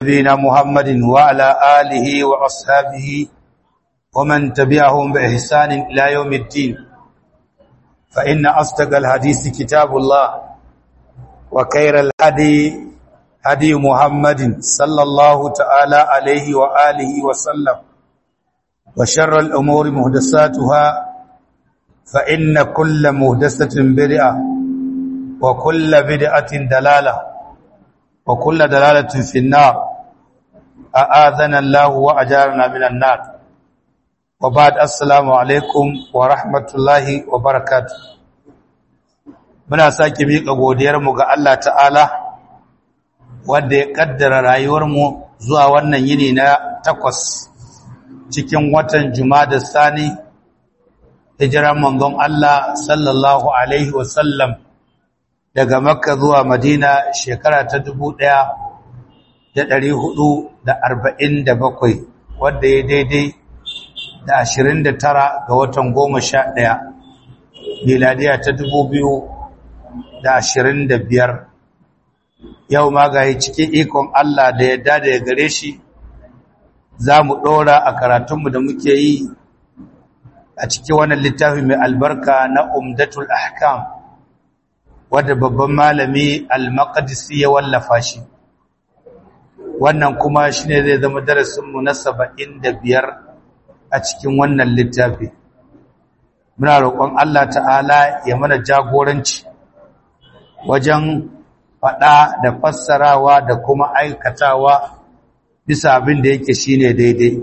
نبينا محمد وعلى آله وأصحابه ومن تبعهم بإحسان إلى يوم الدين فإن أصدق الحديث كتاب الله وخير الهدي هدي محمد صلى الله تعالى عليه وآله وسلم وشر الأمور مهدساتها فإن كل مهدسة بدعة وكل بدعة دلالة وكل دلالة في النار أآذنا الله وأجارنا من النار وبعد السلام عليكم ورحمة الله وبركاته muna sake miƙa godiyarmu ga Allah ta'ala wanda ya ƙaddara rayuwarmu zuwa wannan yini na takwas cikin watan da Sani hijiran manzon Allah sallallahu alaihi wasallam daga Makka zuwa Madina shekara ta dubu ɗaya da ɗari hudu da arba'in da bakwai wadda ya daidai da ashirin da tara ga watan goma sha ɗaya miladiya ta dubu biyu da ashirin da biyar yau ma ga cikin ikon Allah da yadda da ya gare shi za mu ɗora a karatunmu da muke yi a cikin wannan littafi mai albarka na umdatul ahkam wadda babban malami al-maqdisi ya wallafa shi wannan kuma shine zai zama darasinmu na saba'in da biyar a cikin wannan littafi muna roƙon Allah ta'ala ya mana jagoranci wajen faɗa da fassarawa da kuma aikatawa bisa abin da yake shine daidai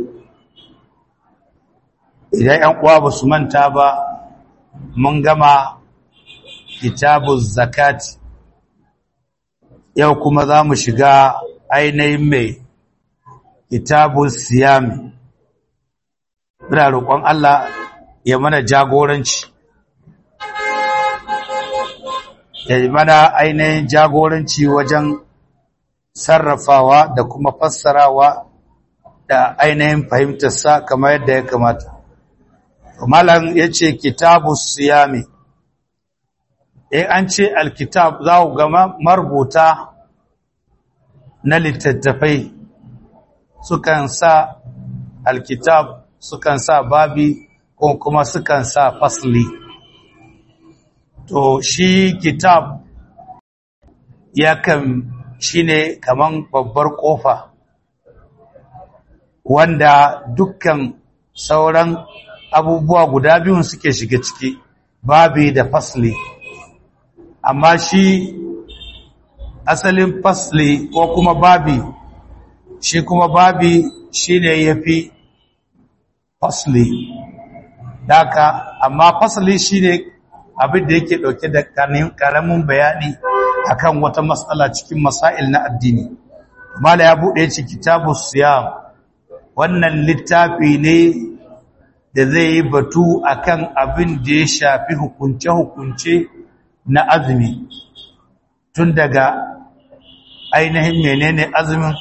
idan 'yan uwa ba su manta ba mun gama kitabun zakati yau kuma za mu shiga ainihin mai kitabun siyami muna roƙon Allah ya mana jagoranci ya mana ainihin jagoranci wajen sarrafawa da kuma fassarawa da ainihin fahimtarsa kamar yadda ya kamata. Malam ya ce kitabu siyami, e an ce alkitab za ku gama marubuta na littattafai sukan sa alkitab sukan sa babi ko kuma sukan sa fasli. To shi kitab yakan shine kaman babbar kofa wanda dukkan sauran abubuwa guda biyun suke shiga ciki babi da fasli amma shi asalin fasli ko kuma babi shi kuma babi shine yafi fasli daka amma fasli shine abin da yake dauke da karamin bayani akan wata matsala cikin masail na addini mala ya bude ci kitabus siyam wannan littafi ne da zai yi batu akan abin da ya shafi hukunce hukunce na azumi tun daga ainihin menene azumin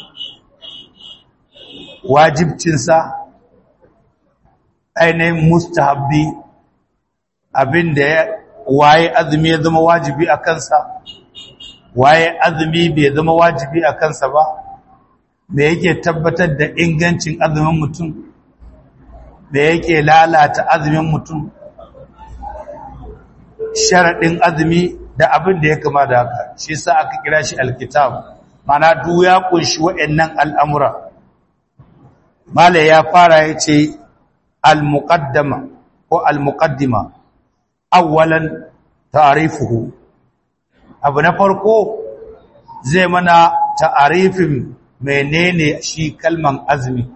wajibcinsa ainihin mustahabbi abin da ya waye azumi ya zama wajibi a kansa waye azumi bai zama wajibi a kansa ba me yake tabbatar da ingancin azumin mutum me yake lalata azumin mutum sharaɗin azumi da abin da ya kama da haka shi sa aka kira shi alkitab mana duk ya kunshi waɗannan al'amura mala ya fara ya ce al-muqaddama ko al-muqaddima awwalan ta'rifuhu abu na farko zai mana ta'arifin menene shi kalman azumi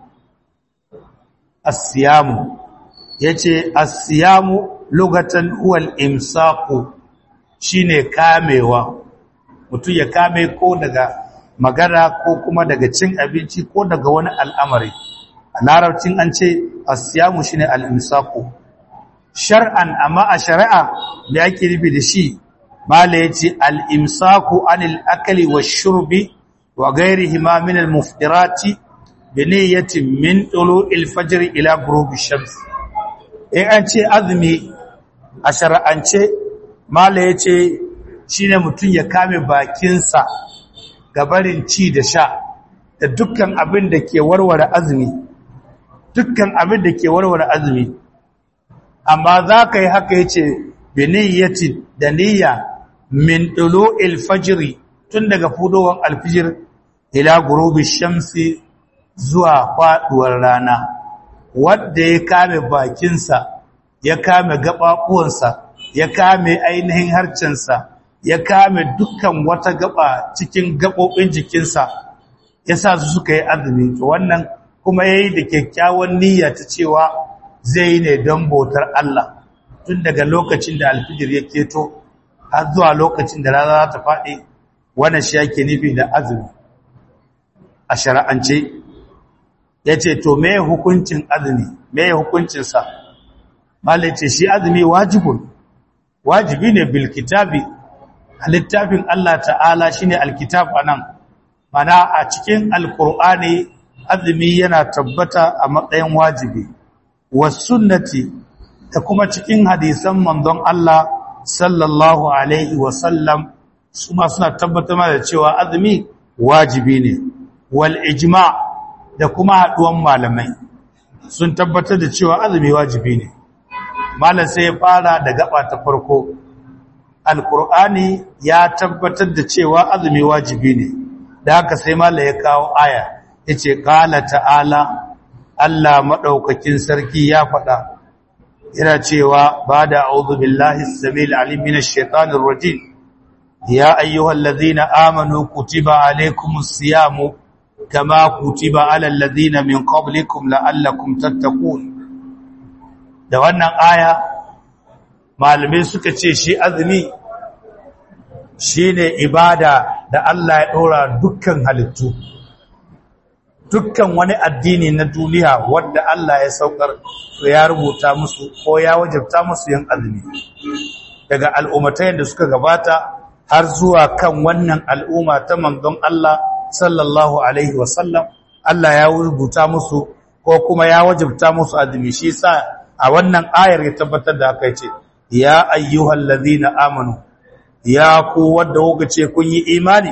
as-siyamu yace as-siyamu lugatan huwal imsaku shine kamewa mutum ya kame ko daga magana ko kuma daga cin abinci ko daga wani al'amari a larabcin an ce as-siyamu shine al-imsaku shar'an amma a shari'a da ake nufi da shi mala yace al-imsaku anil akli wash-shurbi wa ghayrihima min al-muftirati bi niyyatin min tulu'il fajr ila ghurubi shams in an ce azumi a shari'ance mala yace shine mutum ya kame bakinsa gabarin ci da sha da dukkan abin da ke warware azumi dukkan abin da ke warware azumi amma za ka yi haka yace bi niyyati da niyya min dulu'il fajri tun daga fudowar alfijir ila gurubi shamsi zuwa faduwar rana wanda ya kame bakinsa ya kame gababuwansa ya kame ainihin harcensa ya kame dukkan wata gaba cikin gabobin jikinsa ya sa su suka yi azumi to wannan kuma yayi da kyakkyawan niyya ta cewa zai yi ne don bautar Allah tun daga lokacin da alfijir ya keto har zuwa lokacin da rana za ta faɗi wannan shi yake nufi da azumi a shari'ance ya ce to me hukuncin azumi me hukuncinsa malai ce shi azumi wajibun wajibi ne bil kitabi a littafin Allah ta'ala shine alkitab anan mana a cikin alkur'ani azumi yana tabbata a matsayin wajibi was sunnati da kuma cikin hadisan manzon Allah sallallahu alaihi wa sallam suma suna tabbatar da cewa azumi wajibi ne wal ijma da kuma haduwan malamai sun tabbatar da cewa azumi wajibi ne malam sai ya fara da gaba ta farko alkur'ani ya tabbatar da cewa azumi wajibi ne da haka sai malam ya kawo aya yace qala ta'ala Allah madaukakin sarki ya faɗa yana cewa bada a'udhu billahi as-samil alim minash shaitanir rajim ya ayyuhallazina amanu kutiba alaykumus siyamu kama kutiba alal ladina min qablikum la'allakum tattaqun da wannan aya malamai suka ce shi azumi shine ibada da Allah ya dora dukkan halittu dukkan wani addini na duniya wanda Allah ya saukar to ya rubuta musu ko ya wajabta musu yin azumi daga al'ummatayen da suka gabata har zuwa kan wannan al'umma ta manzon Allah sallallahu alaihi wasallam Allah ya rubuta musu ko kuma ya wajabta musu azumi shi sa a wannan ayar ya tabbatar da haka yace ya ayyuhal ladhina amanu ya ku wanda kuka ce kun yi imani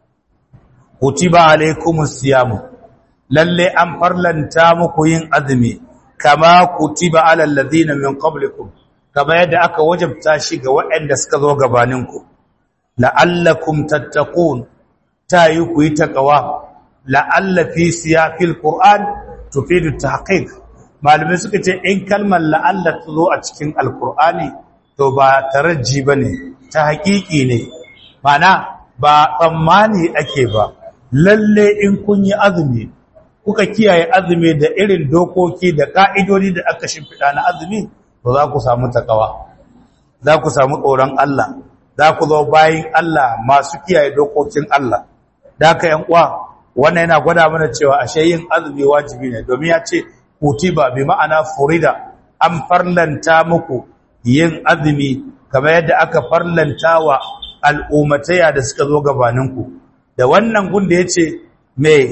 kutiba alaikumus siyamu lalle an farlanta muku yin azumi kama kutiba alal ladina min qablikum kama yadda aka wajabta shi ga waɗanda suka zo gabaninku la'allakum tattaqun tayi ku yi taqwa la'alla fi siyaqil qur'an tufidu tahqiq malumin suka ce in kalmar la'alla ta zo a cikin alqur'ani to ba taraji bane ta haƙiƙi ne mana ba tsammani ake ba lalle in kun yi azumi kuka kiyaye azumi da irin dokoki da ka'idodi da aka shimfiɗa na azumi to za ku samu takawa za ku samu tsoron Allah za ku zo bayin Allah masu kiyaye dokokin Allah da aka yan uwa wannan yana gwada mana cewa ashe yin azumi wajibi ne domin ya ce kutiba bi ma'ana furida an farlanta muku yin azumi kamar yadda aka farlanta wa al'ummataya da suka zo gabaninku da wannan gunda ya ce mai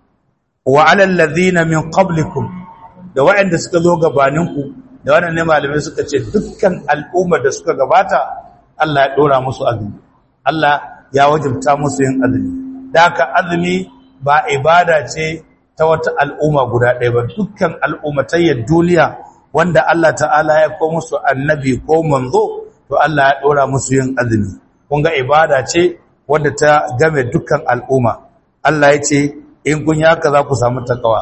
wa alal ladhina min qablikum da waɗanda suka zo gabaninku da wannan ne malamai suka ce dukkan al'ummar da suka gabata Allah ya dora musu azumi Allah ya wajibta musu yin azumi da haka azumi ba ibada ce ta wata al'umma guda ɗaya ba dukkan al'ummatayyar duniya wanda Allah ta'ala ya ko musu annabi ko manzo to Allah ya dora musu yin azumi kun ga ibada ce wadda ta game dukkan al'umma Allah ya ce in kun yi haka za ku samu takawa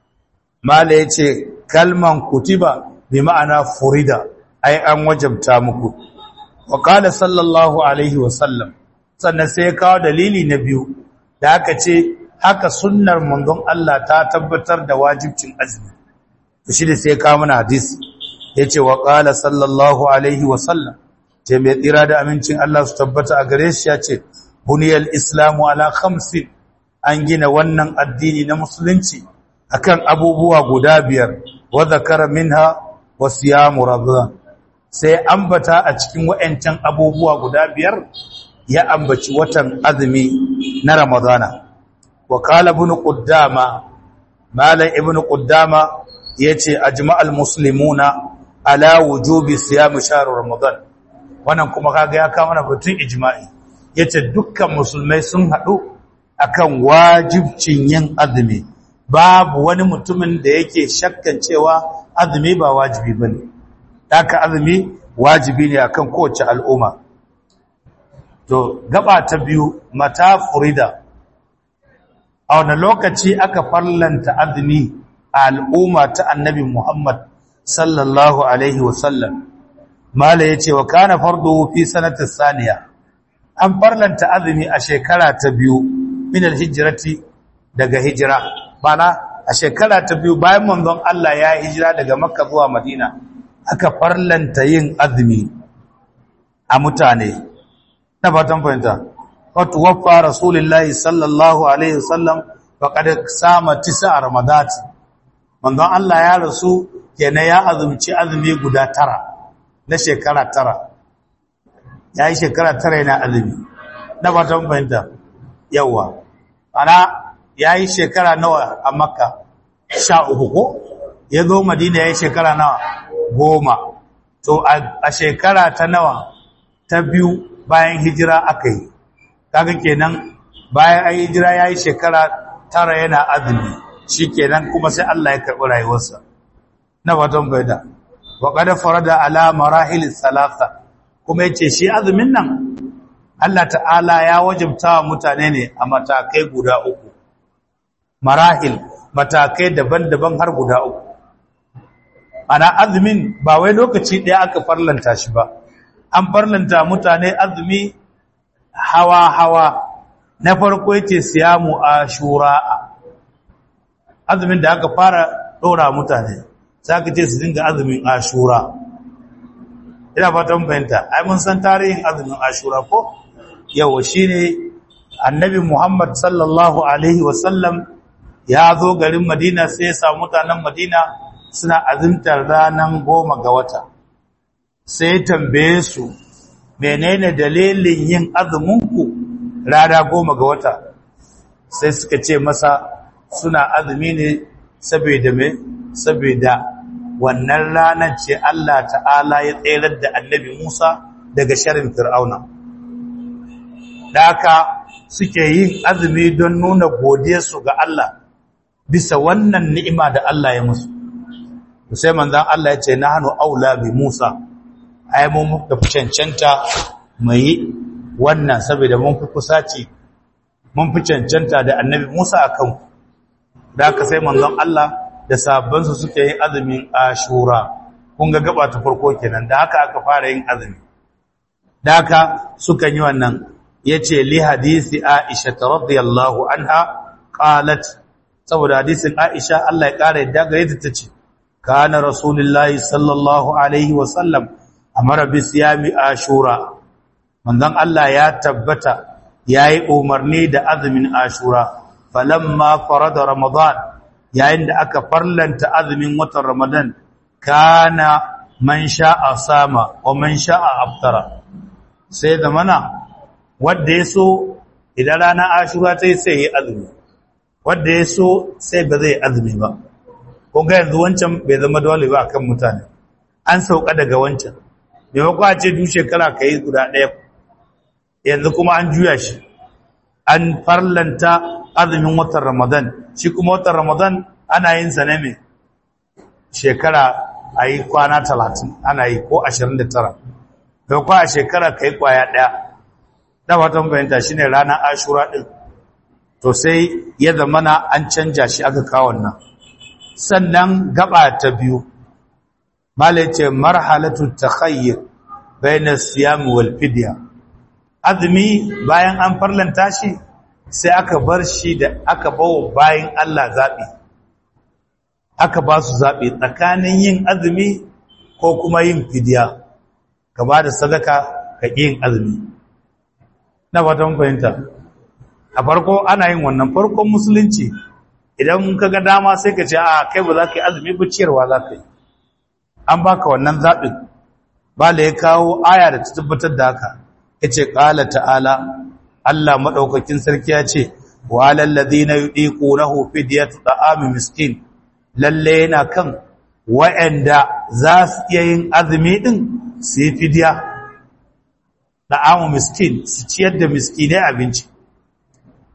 mala ya ce kalman kutiba bi ma'ana furida ai an wajabta muku wa qala sallallahu alaihi wa sallam sannan sai ya kawo dalili na biyu da aka ce haka sunnar manzon Allah ta tabbatar da wajibcin azumi shi da sai ya kawo mana hadisi yace wa qala sallallahu alaihi wa sallam ce mai tsira da amincin Allah su tabbata a gare shi ya ce buniyal islamu ala khamsin an gina wannan addini na musulunci akan abubuwa guda biyar wa zakara minha wa siyamu ramadan sai ambata a cikin wayancan abubuwa guda biyar ya ambaci watan azumi na ramadana wa qala ibn quddama malam ibn quddama yace ajma'al muslimuna ala wujubi siyam shahr ramadan wannan kuma kaga ya kawo mana batun ijma'i yace dukkan musulmai sun hadu akan wajibcin yin azumi babu wani mutumin da yake shakkan cewa azumi ba wajibi bane haka azumi wajibi ne akan kowace al'umma to gaba ta biyu mata furida a wani lokaci aka farlanta azumi a al'umma ta annabi Muhammad sallallahu alaihi wasallam mala yace wa kana fardu fi sanati saniya an farlanta azumi a shekara ta biyu min alhijrati daga hijira bana a shekara ta biyu bayan manzon Allah ya hijira daga Makka zuwa Madina aka farlanta yin azumi a mutane na fatan fahimta wato waffa rasulullahi sallallahu alaihi wasallam faqad sama tisa ramadati manzon Allah ya rasu kenan ya azumci azumi guda tara na shekara tara yayi shekara tara yana azumi na fatan fahimta yawa ana yayi shekara nawa a makka sha uku ko ya zo madina yayi shekara nawa goma to a shekara ta nawa ta biyu bayan hijira aka yi kaga kenan bayan an hijira ya yi shekara tara yana azumi shi kenan kuma sai Allah ya karɓi rayuwarsa na fatan baida wa qad farada ala marahil salasa kuma yace shi azumin nan Allah ta'ala ya wajabta wa mutane ne a matakai guda uku marahil matakai daban-daban har guda uku ana azumin ba wai lokaci ɗaya aka farlanta shi ba an farlanta mutane azumi hawa-hawa na farko yace siyamu ashura azumin da aka fara ɗora mutane sai aka ce su dinga azumin ashura ina fatan fahimta ai mun san tarihin azumin ashura ko yawa shine annabi Muhammad sallallahu alaihi wasallam ya zo garin Madina sai ya samu mutanen Madina suna azumtar ranar goma ga wata sai tambaye su menene dalilin yin azuminku rana goma ga wata sai suka ce masa suna azumi ne saboda me saboda wannan ranar ce Allah ta'ala ya tsayar da annabi Musa daga sharin fir'auna da haka suke yin azumi don nuna godiyarsu ga Allah bisa wannan ni'ima da Allah ya musu sai manzan Allah ya ce nahnu aula bi Musa ai mun muka fi cancanta mai wannan saboda mun fi kusaci mun fi cancanta da annabi Musa akan da haka sai manzon Allah da sabbansu suke yin azumin Ashura kun ga gaba ta farko kenan da haka aka fara yin azumi da haka suka yi wannan yace li hadisi Aisha radhiyallahu anha qalat saboda hadisin Aisha Allah ya kare yadda gare ta tace kana rasulullahi sallallahu alaihi wa sallam amara bi siyami ashura manzon Allah ya tabbata yayi umarni da azumin ashura falamma farada ramadan yayin da aka farlanta azumin watan ramadan kana man sha'a sama wa man sha'a aftara sai da mana wanda yaso idan rana ashura ta yi sai yi azumi wanda yaso sai ba zai azumi ba ko ga yanzu wancan bai zama dole ba akan mutane an sauka daga wancan maimakon a ce duk shekara ka yi guda ɗaya yanzu kuma an juya shi an farlanta azumin watan ramadan shi kuma watan ramadan ana yin sa ne mai shekara a yi kwana talatin ana yi ko ashirin da tara maimakon a shekara ka yi kwaya ɗaya da watan bayanta shi ne ranar ashura ɗin to sai ya zamana an canja shi aka kawo nan sannan gaba ta biyu malai ce marhalatu takhayyur bayna siyam wal fidya azumi bayan an farlanta shi sai aka bar shi da aka bawo bayan Allah zabi aka ba su zabi tsakanin yin azumi ko kuma yin fidya ka ba da sadaka ka yin azumi na fatan fahimta a farko ana yin wannan farkon musulunci idan ka ga dama sai ka ce a kai ba za ka yi azumi ba ciyarwa za ka yi an baka wannan zaɓin ba da ya kawo aya da ta tabbatar da haka ya ce ƙala ta'ala Allah maɗaukakin sarki ya ce wa lallazi na yi ɗiƙo na hufi da ya tuɗa amin miskin lalle yana kan wa'yanda za su iya yin azumi ɗin su yi fidiya da amin miskin su ciyar da miskinai abinci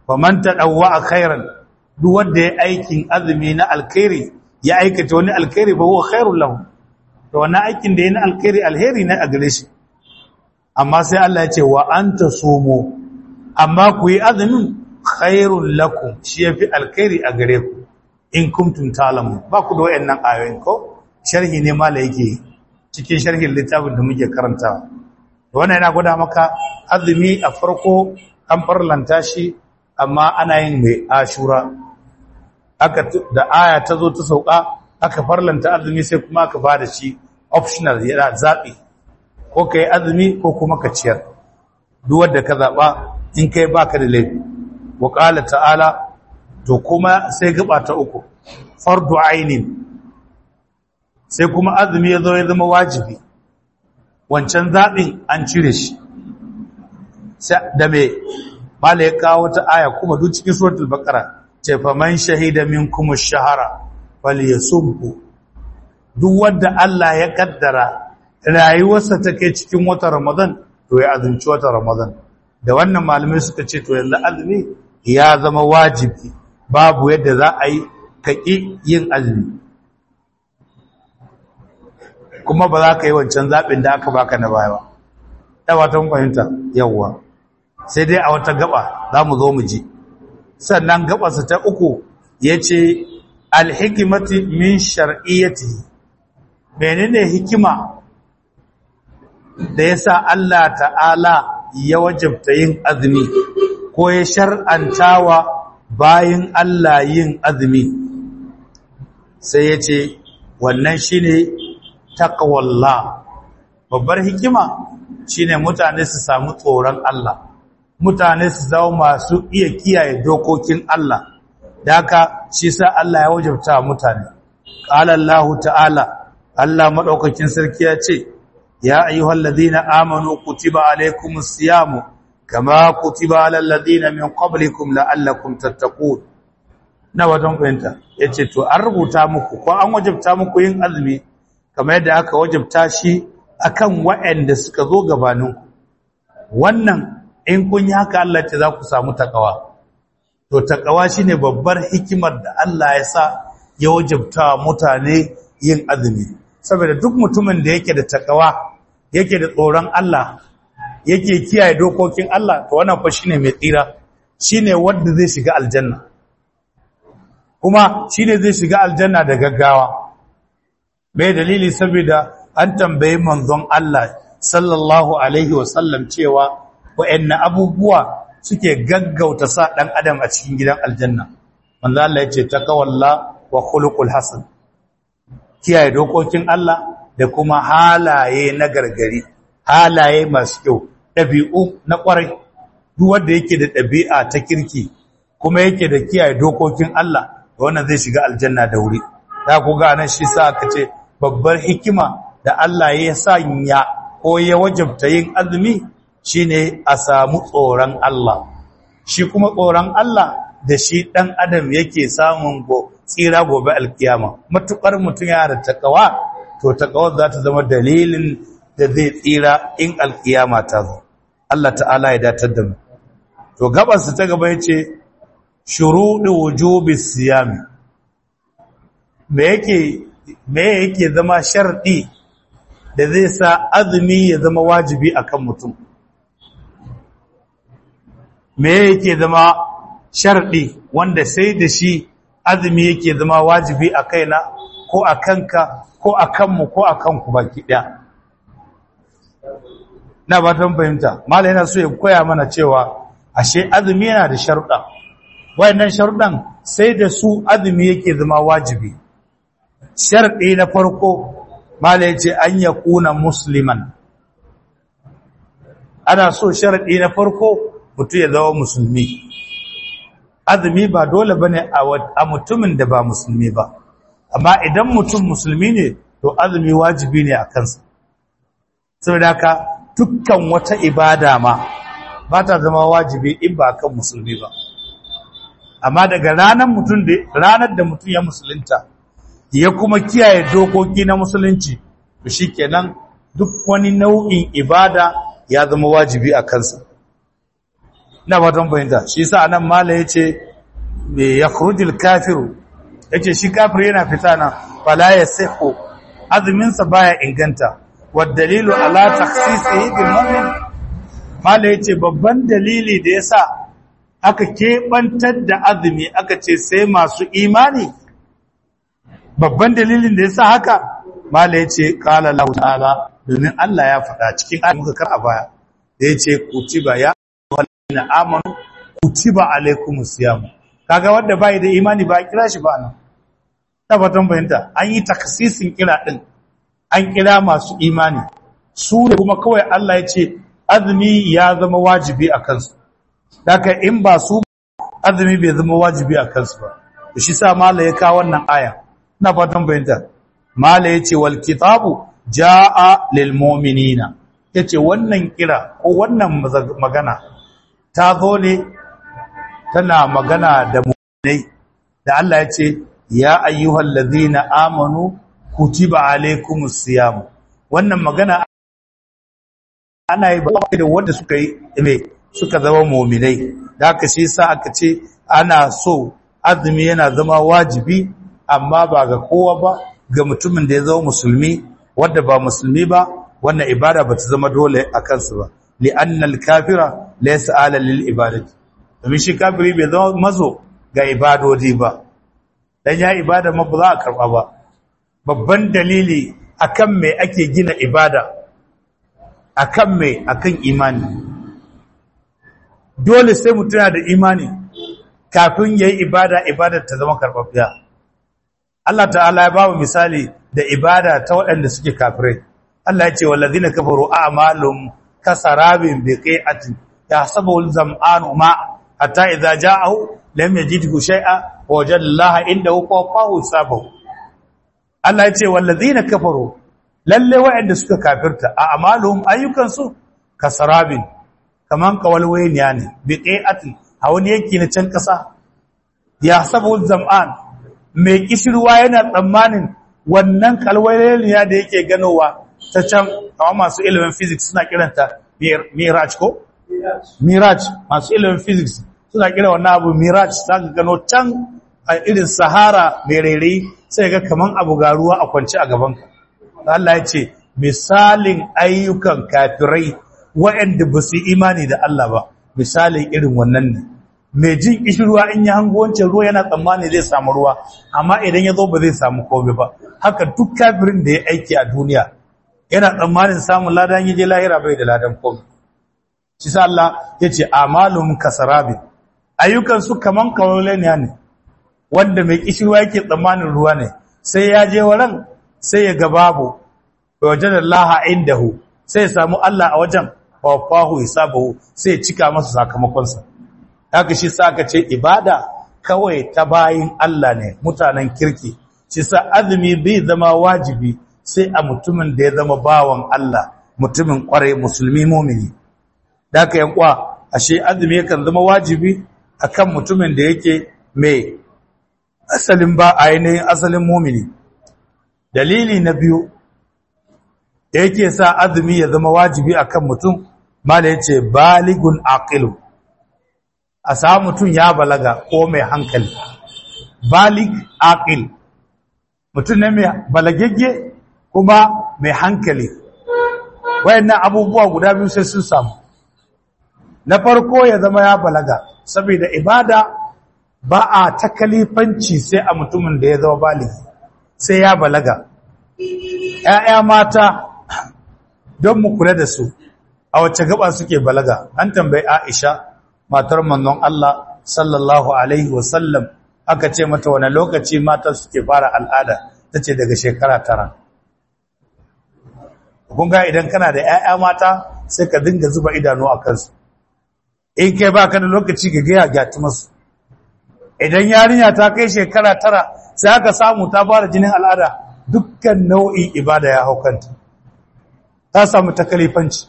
faman tadawwa khairan duk wanda ya aikin azumi na alkhairi ya aikata wani alkhairi ba huwa khairul lahu to wannan aikin da yana alkhairi alheri ne a gare shi amma sai Allah ya ce wa anta sumu amma ku yi azumin khairul lakum shi yafi alkhairi a gare ku in kuntum ta'lamun ba ku da wayannan ayoyin ko sharhi ne mala yake cikin sharhin littafin da muke karantawa wannan yana gwada maka azumi a farko an farlanta shi amma ana yin mai ashura aka da aya ta zo ta sauka aka farlanta azumi sai kuma aka bada shi optional yana zabi ko kai azumi ko kuma ka ciyar duk wanda ka zaba in kai baka da laifi wa qala ta'ala to kuma sai gaba ta uku fardu ainin sai kuma azumi ya zo ya zama wajibi wancan zaɓin an cire shi da me mala ya kawo ta aya kuma duk cikin suratul baqara ce fa man shahida minkum ash-shahara falyasumhu duk wanda Allah ya kaddara rayuwarsa take cikin watan Ramadan to ya azumci watan Ramadan da wannan malamai suka ce to yalla azumi ya zama wajibi babu yadda za a yi kaki yin azumi kuma ba za ka yi wancan zaɓin da aka baka na baya ba ta wata fahimta yawwa sai dai a wata gaba za mu zo mu ji sannan gabarsa ta uku ya ce alhikimati min shar'iyyati menene hikima da ya sa Allah ta'ala ya wajabta yin azumi ko ya shar'antawa bayan Allah yin azumi sai ya ce wannan shi ne takawalla babbar hikima shine mutane su samu tsoron Allah mutane su zama masu iya kiyaye dokokin Allah da haka shi sa Allah ya wajabta mutane qala Allah ta'ala Allah madaukakin sarki ya ce ya ayyuhal ladina amanu kutiba alaykumus siyamu kama kutiba alal ladina min qablikum la'allakum tattaqun na wajen fahimta yace to an rubuta muku ko an wajabta muku yin azumi kamar yadda aka wajabta shi akan waɗanda suka zo gabaninku wannan in kun yi haka Allah ce za ku samu takawa to takawa shine babbar hikimar da Allah ya sa ya wajabta mutane yin azumi saboda duk mutumin da yake da takawa yake da tsoron Allah yake kiyaye dokokin Allah to wannan fa shine mai tsira shine wanda zai shiga aljanna kuma shine zai shiga aljanna da gaggawa bai dalili saboda an tambayi manzon Allah sallallahu alaihi wasallam cewa wa'anne abubuwa suke gaggauta sa dan adam a cikin gidan aljanna manzon Allah ya ce takawalla wa khuluqul hasan kiyaye dokokin Allah da kuma halaye na gargari halaye masu kyau ɗabi'u na ƙwarai duk wanda yake da ɗabi'a ta kirki kuma yake da kiyaye dokokin Allah wannan zai shiga aljanna da wuri za ku ga nan shi sa aka ce babbar hikima da Allah ya sanya ko ya wajabta yin azumi shine a samu tsoron Allah shi kuma tsoron Allah da shi ɗan adam yake samun go tsira gobe alkiyama matukar mutum ya da takawa to takawar za ta zama dalilin da zai tsira in alkiyama ta zo Allah ta'ala ya datar da mu to gabansa ta gaba yace shuruɗi wujubi siyami me yake me yake zama sharɗi da zai sa azumi ya zama wajibi akan mutum me yake zama sharɗi wanda sai da shi azumi yake zama wajibi a kaina ko a kanka ko a kanmu ko a kanku baki ɗaya na ba ta fahimta mala yana so ya koya mana cewa ashe azumi yana da sharuɗa wayannan sharuɗan sai da su azumi yake zama wajibi sharɗi na farko mala yace an ya kuna musliman ana so sharɗi na farko mutum ya zama musulmi azumi ba dole bane a mutumin da ba musulmi ba amma idan mutum musulmi ne to azumi wajibi ne a kansa saboda haka dukkan wata ibada ma ba ta zama wajibi in ba kan musulmi ba amma daga ranar mutum da ranar da mutum ya musulunta ya kuma kiyaye dokoki na musulunci to shikenan duk wani nau'in ibada ya zama wajibi a kansa ina fatan fahimta shi yasa anan mala yace me yakhrujul kafiru yace shi kafir yana fita nan fala yasihu azumin sa baya inganta wad dalilu ala takhsisihi bil mu'min mala yace babban dalili da yasa aka kebantar da azumi aka ce sai masu imani babban dalilin da yasa haka mala yace qala lahu ta'ala domin Allah ya faɗa cikin ayyukan muka kar a baya da yace kutiba ya na amanu kutiba alaikumus siyam kaga wanda bai da imani ba kira shi ba nan tabbatan bayanta an yi taksisin kira din an kira masu imani su da kuma kawai Allah ya ce azumi ya zama wajibi a kansu daga in ba su azumi bai zama wajibi a kansu ba to shi sa mala ya kawo wannan aya ina fatan bayanta mala ya ce wal kitabu jaa lil mu'minina yace wannan kira ko wannan magana ta zo ne tana magana da mu'minai da Allah ya ce ya ayyuhal ladhina amanu kutiba alaykumus siyam wannan magana ana yi ba da wanda suka yi me suka zama mu'minai da haka shi yasa aka ce ana so azumi yana zama wajibi amma ba ga kowa ba ga mutumin da ya zama musulmi wanda ba musulmi ba wannan ibada ba ta zama dole a kansu ba li'anna al-kafira laysa ala lil ibadati domin shi kafiri bai zama mazo ga ibadodi ba dan ya ibada ma ba za a karba ba babban dalili akan me ake gina ibada akan me akan imani dole sai mutum yana da imani kafin yayi ibada ibadar ta zama karbabbiya Allah ta'ala ya bamu misali da ibada ta waɗanda suke kafirai Allah ya ce wallazina kafaru a'malum kasarabin biqi'atin yahsabuhu al-zam'anu ma hatta idza ja'ahu lam yajidhu shay'a wa wajada Allah indahu fawahu sabahu Allah ya ce wallazina kafaru lalle waɗanda suka kafirta a'malum ayyukansu kasarabin kaman kawalwayniya ne biqi'atin a wani yanki na can kasa yahsabuhu al-zam'an mai kishirwa yana tsammanin wannan kalwayniya da yake ganowa ta can kawo masu ilimin physics suna kiranta mirage ko? mirage masu ilimin physics suna kira wannan abu mirage za ka gano can a irin sahara mai rairayi sai ga kaman abu ga ruwa a kwanci a gabanka Allah ya ce misalin ayyukan kafirai waɗanda ba su imani da Allah ba misalin irin wannan ne mai jin kishirwa in ya hango wancan ruwa yana tsammani zai samu ruwa amma idan ya zo ba zai samu komai ba haka duk kafirin da ya aiki a duniya yana tsammanin samun ladan yaje lahira bai da ladan komai shi sa Allah yace amalum kasarabi ayyukan su kaman kawaleniya ne wanda mai kishirwa yake tsammanin ruwa ne sai ya je waran sai ya ga babu wajen Allah indahu sai ya samu Allah a wajen fawafahu hisabahu sai ya cika masa sakamakon sa haka shi sa aka ce ibada kawai ta bayin Allah ne mutanen kirki shi sa azumi bai zama wajibi sai a mutumin da ya zama bawan Allah mutumin kwarai musulmi mumini da aka yankwa ashe azumi yakan zama wajibi akan mutumin da yake mai asalin ba ainihin asalin mumini dalili na biyu da yake sa azumi ya zama wajibi akan mutum mala yace baligun aqilu a samu mutum ya balaga ko mai hankali balig aqil mutum ne mai balagegge kuma mai hankali wayannan abubuwa guda biyu sai sun samu na farko ya zama ya balaga saboda ibada ba a takalifanci sai a mutumin da ya zama baligi sai ya balaga ƴaƴa mata don mu kula da su a wacce gaba suke balaga an tambayi Aisha matar manzon Allah sallallahu alaihi wasallam aka ce mata wani lokaci mata suke fara al'ada tace daga shekara tara kun ga idan kana da ƴaƴa mata sai ka dinga zuba idanu a kansu in kai baka da lokaci ga gaya gati masu idan yarinya ta kai shekara tara sai aka samu ta fara jinin al'ada dukkan nau'in ibada ya haukanta ta samu takalifanci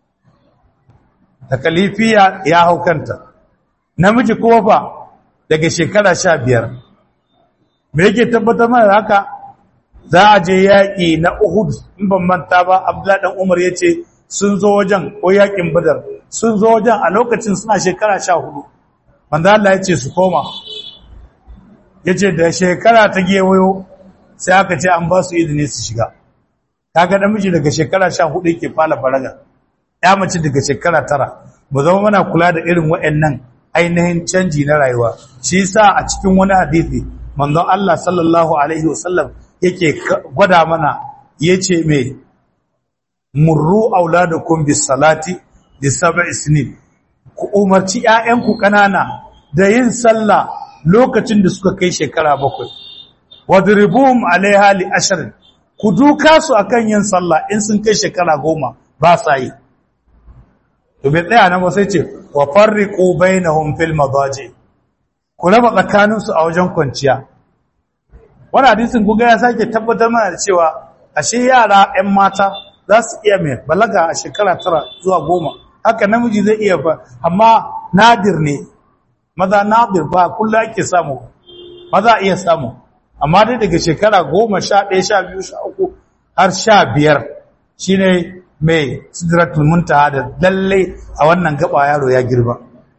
takalifiya ya haukanta namiji kuma fa daga shekara sha biyar me yake tabbatar mana haka za a je yaƙi na Uhud in ban manta ba Abdullahi dan Umar yace sun zo wajen ko yaƙin Badar sun zo wajen a lokacin suna shekara sha hudu manzo Allah ya ce su koma ya ce da shekara ta gewayo sai aka ce an ba su izini su shiga kaga namiji daga shekara sha hudu yake fara faraga ya mace daga shekara tara mu zama muna kula da irin waɗannan ainihin canji na rayuwa shi yasa a cikin wani hadisi manzon Allah sallallahu alaihi wasallam yake gwada mana yace me murru auladakum bis salati li sab'i sinin ku umarci ƴaƴanku kanana da yin sallah lokacin da suka kai shekara bakwai wadribuhum alaiha li ashrin ku duka su akan yin sallah in sun kai shekara goma ba sa yi to bai tsaya nan ba sai ce wa farriqu bainahum fil madaji ku raba tsakanin su a wajen kwanciya wannan hadisin kuga ya sake tabbatar mana da cewa ashe yara 'yan mata za su iya mai balaga a shekara tara zuwa goma haka namiji zai iya ba amma nadir ne maza nadir ba kullum ake samu maza iya samu amma dai daga shekara goma sha ɗaya sha biyu sha uku har sha biyar shine mai sidratul muntaha da lalle a wannan gaba yaro ya girba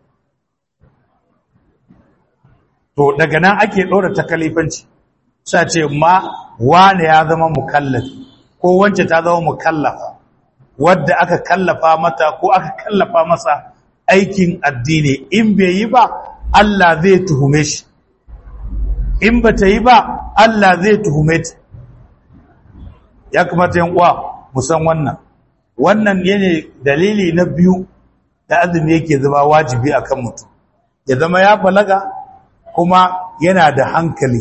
to daga nan ake ɗora takalifanci sa ce ma wane ya zama mukallafi ko wance ta zama mukallafa wadda aka kallafa mata ko aka kallafa masa aikin addini in bai yi ba Allah zai tuhume shi in ba ta yi ba Allah zai tuhume ta ya kamata yin uwa musan wannan wannan ne dalili na biyu da azumi yake zama wajibi akan mutum ya zama ya balaga kuma yana da hankali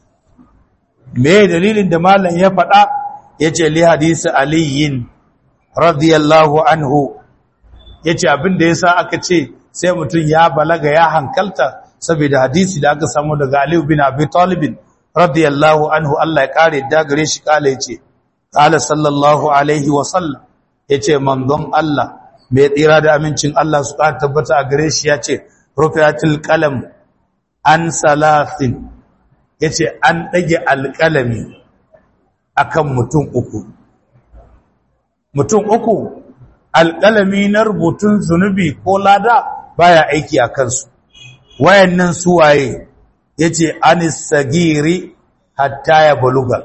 me dalilin da malam ya faɗa yace li hadisi aliyin radiyallahu anhu yace abin da yasa aka ce sai mutum ya balaga ya hankalta saboda hadisi da aka samu daga Ali bin Abi Talib radiyallahu anhu Allah ya kare da gare shi kala yace qala sallallahu alaihi wa sallam yace manzon Allah mai tsira da amincin Allah su ka tabbata a gare shi yace rufiatul qalam an salasin yace an dage alqalami akan mutum uku mutum uku alqalami na rubutun zunubi ko lada baya aiki a kansu wayannan suwaye yace anis sagiri hatta ya baluga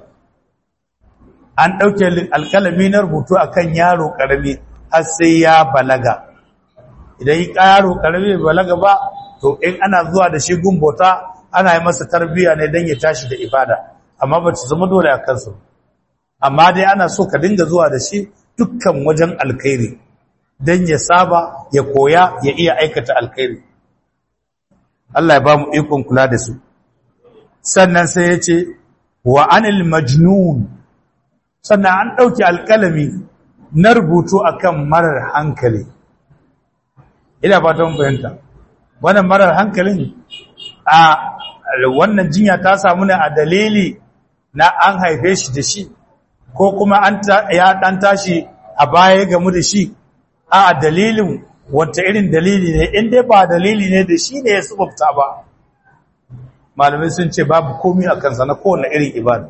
an dauke alkalami na rubutu akan yaro karami har sai ya balaga idan yi yaro karami balaga ba to in ana zuwa da shi gumbota ana yi masa tarbiya ne dan ya tashi da ibada amma ba ta zama dole a kansu amma dai ana so ka dinga zuwa da shi dukkan wajen alkhairi dan ya saba ya koya ya iya aikata alkhairi Allah ya ba mu ikon kula da su sannan sai ya ce wa anil majnun sannan an ɗauki alƙalami na rubutu akan marar hankali ina fatan bayanta wannan marar hankalin a wannan jinya ta samu ne a dalili na an haife shi da shi ko kuma an ya dan tashi a baya gamu da shi a dalilin wata irin dalili ne in dai ba dalili ne da shi ne ya sababta ba malamai sun ce babu komi a kansa na kowane irin ibada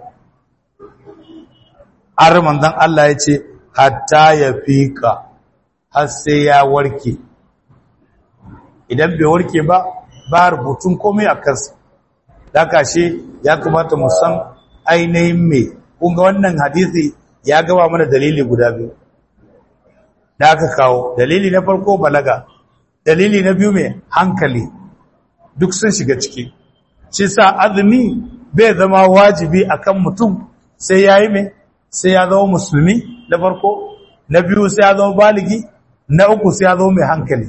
har manzon Allah ya ce hatta ya fika har sai ya warke idan bai warke ba ba rubutun komai a kansa daga shi ya kamata mu san ainihin me kun ga wannan hadisi ya gaba mana dalili guda biyu da aka kawo dalili na farko balaga dalili na biyu mai hankali duk sun shiga ciki shi sa azumi bai zama wajibi akan mutum sai ya yi mai sai ya zama musulmi na farko na biyu sai ya zama baligi na uku sai ya zama mai hankali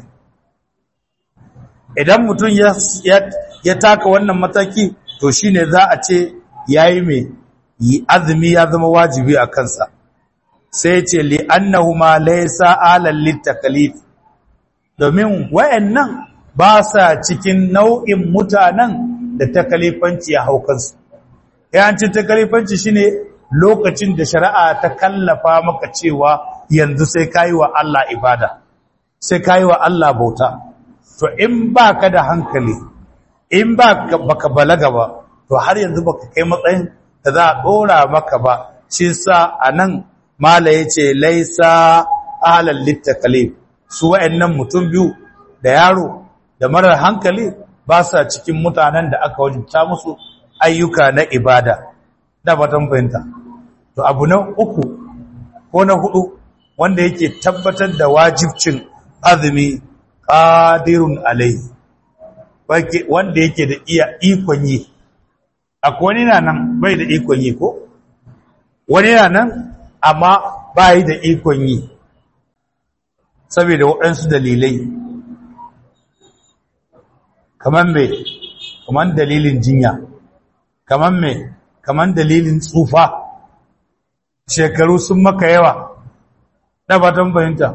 idan mutum ya taka wannan mataki to shine za a ce ya yi mai azumi ya zama wajibi a kansa sai ce li annahuma laysa alal litakalif domin wayannan ba sa cikin nau'in mutanen da takalifanci ya haukansu yancin takalifanci shine lokacin da shari'a ta kallafa maka cewa yanzu sai kayi wa Allah ibada sai kayi wa Allah bauta to in baka da hankali in baka baka balaga ba to har yanzu baka kai matsayin da za a dora maka ba shi sa anan mala yace laisa alal litakalif su wa'annan mutum biyu da yaro da marar hankali ba sa cikin mutanen da aka wajibta musu ayyuka na ibada da fatan fahimta to abu na uku ko na hudu wanda yake tabbatar da wajibcin azumi qadirun alai wanda yake da iya ikon yi akwai wani na nan bai da ikon yi ko wani na nan amma bai da ikon yi saboda waɗansu dalilai kamar mai kamar dalilin jinya kamar mai kamar dalilin tsufa shekaru sun maka yawa na batan bayanta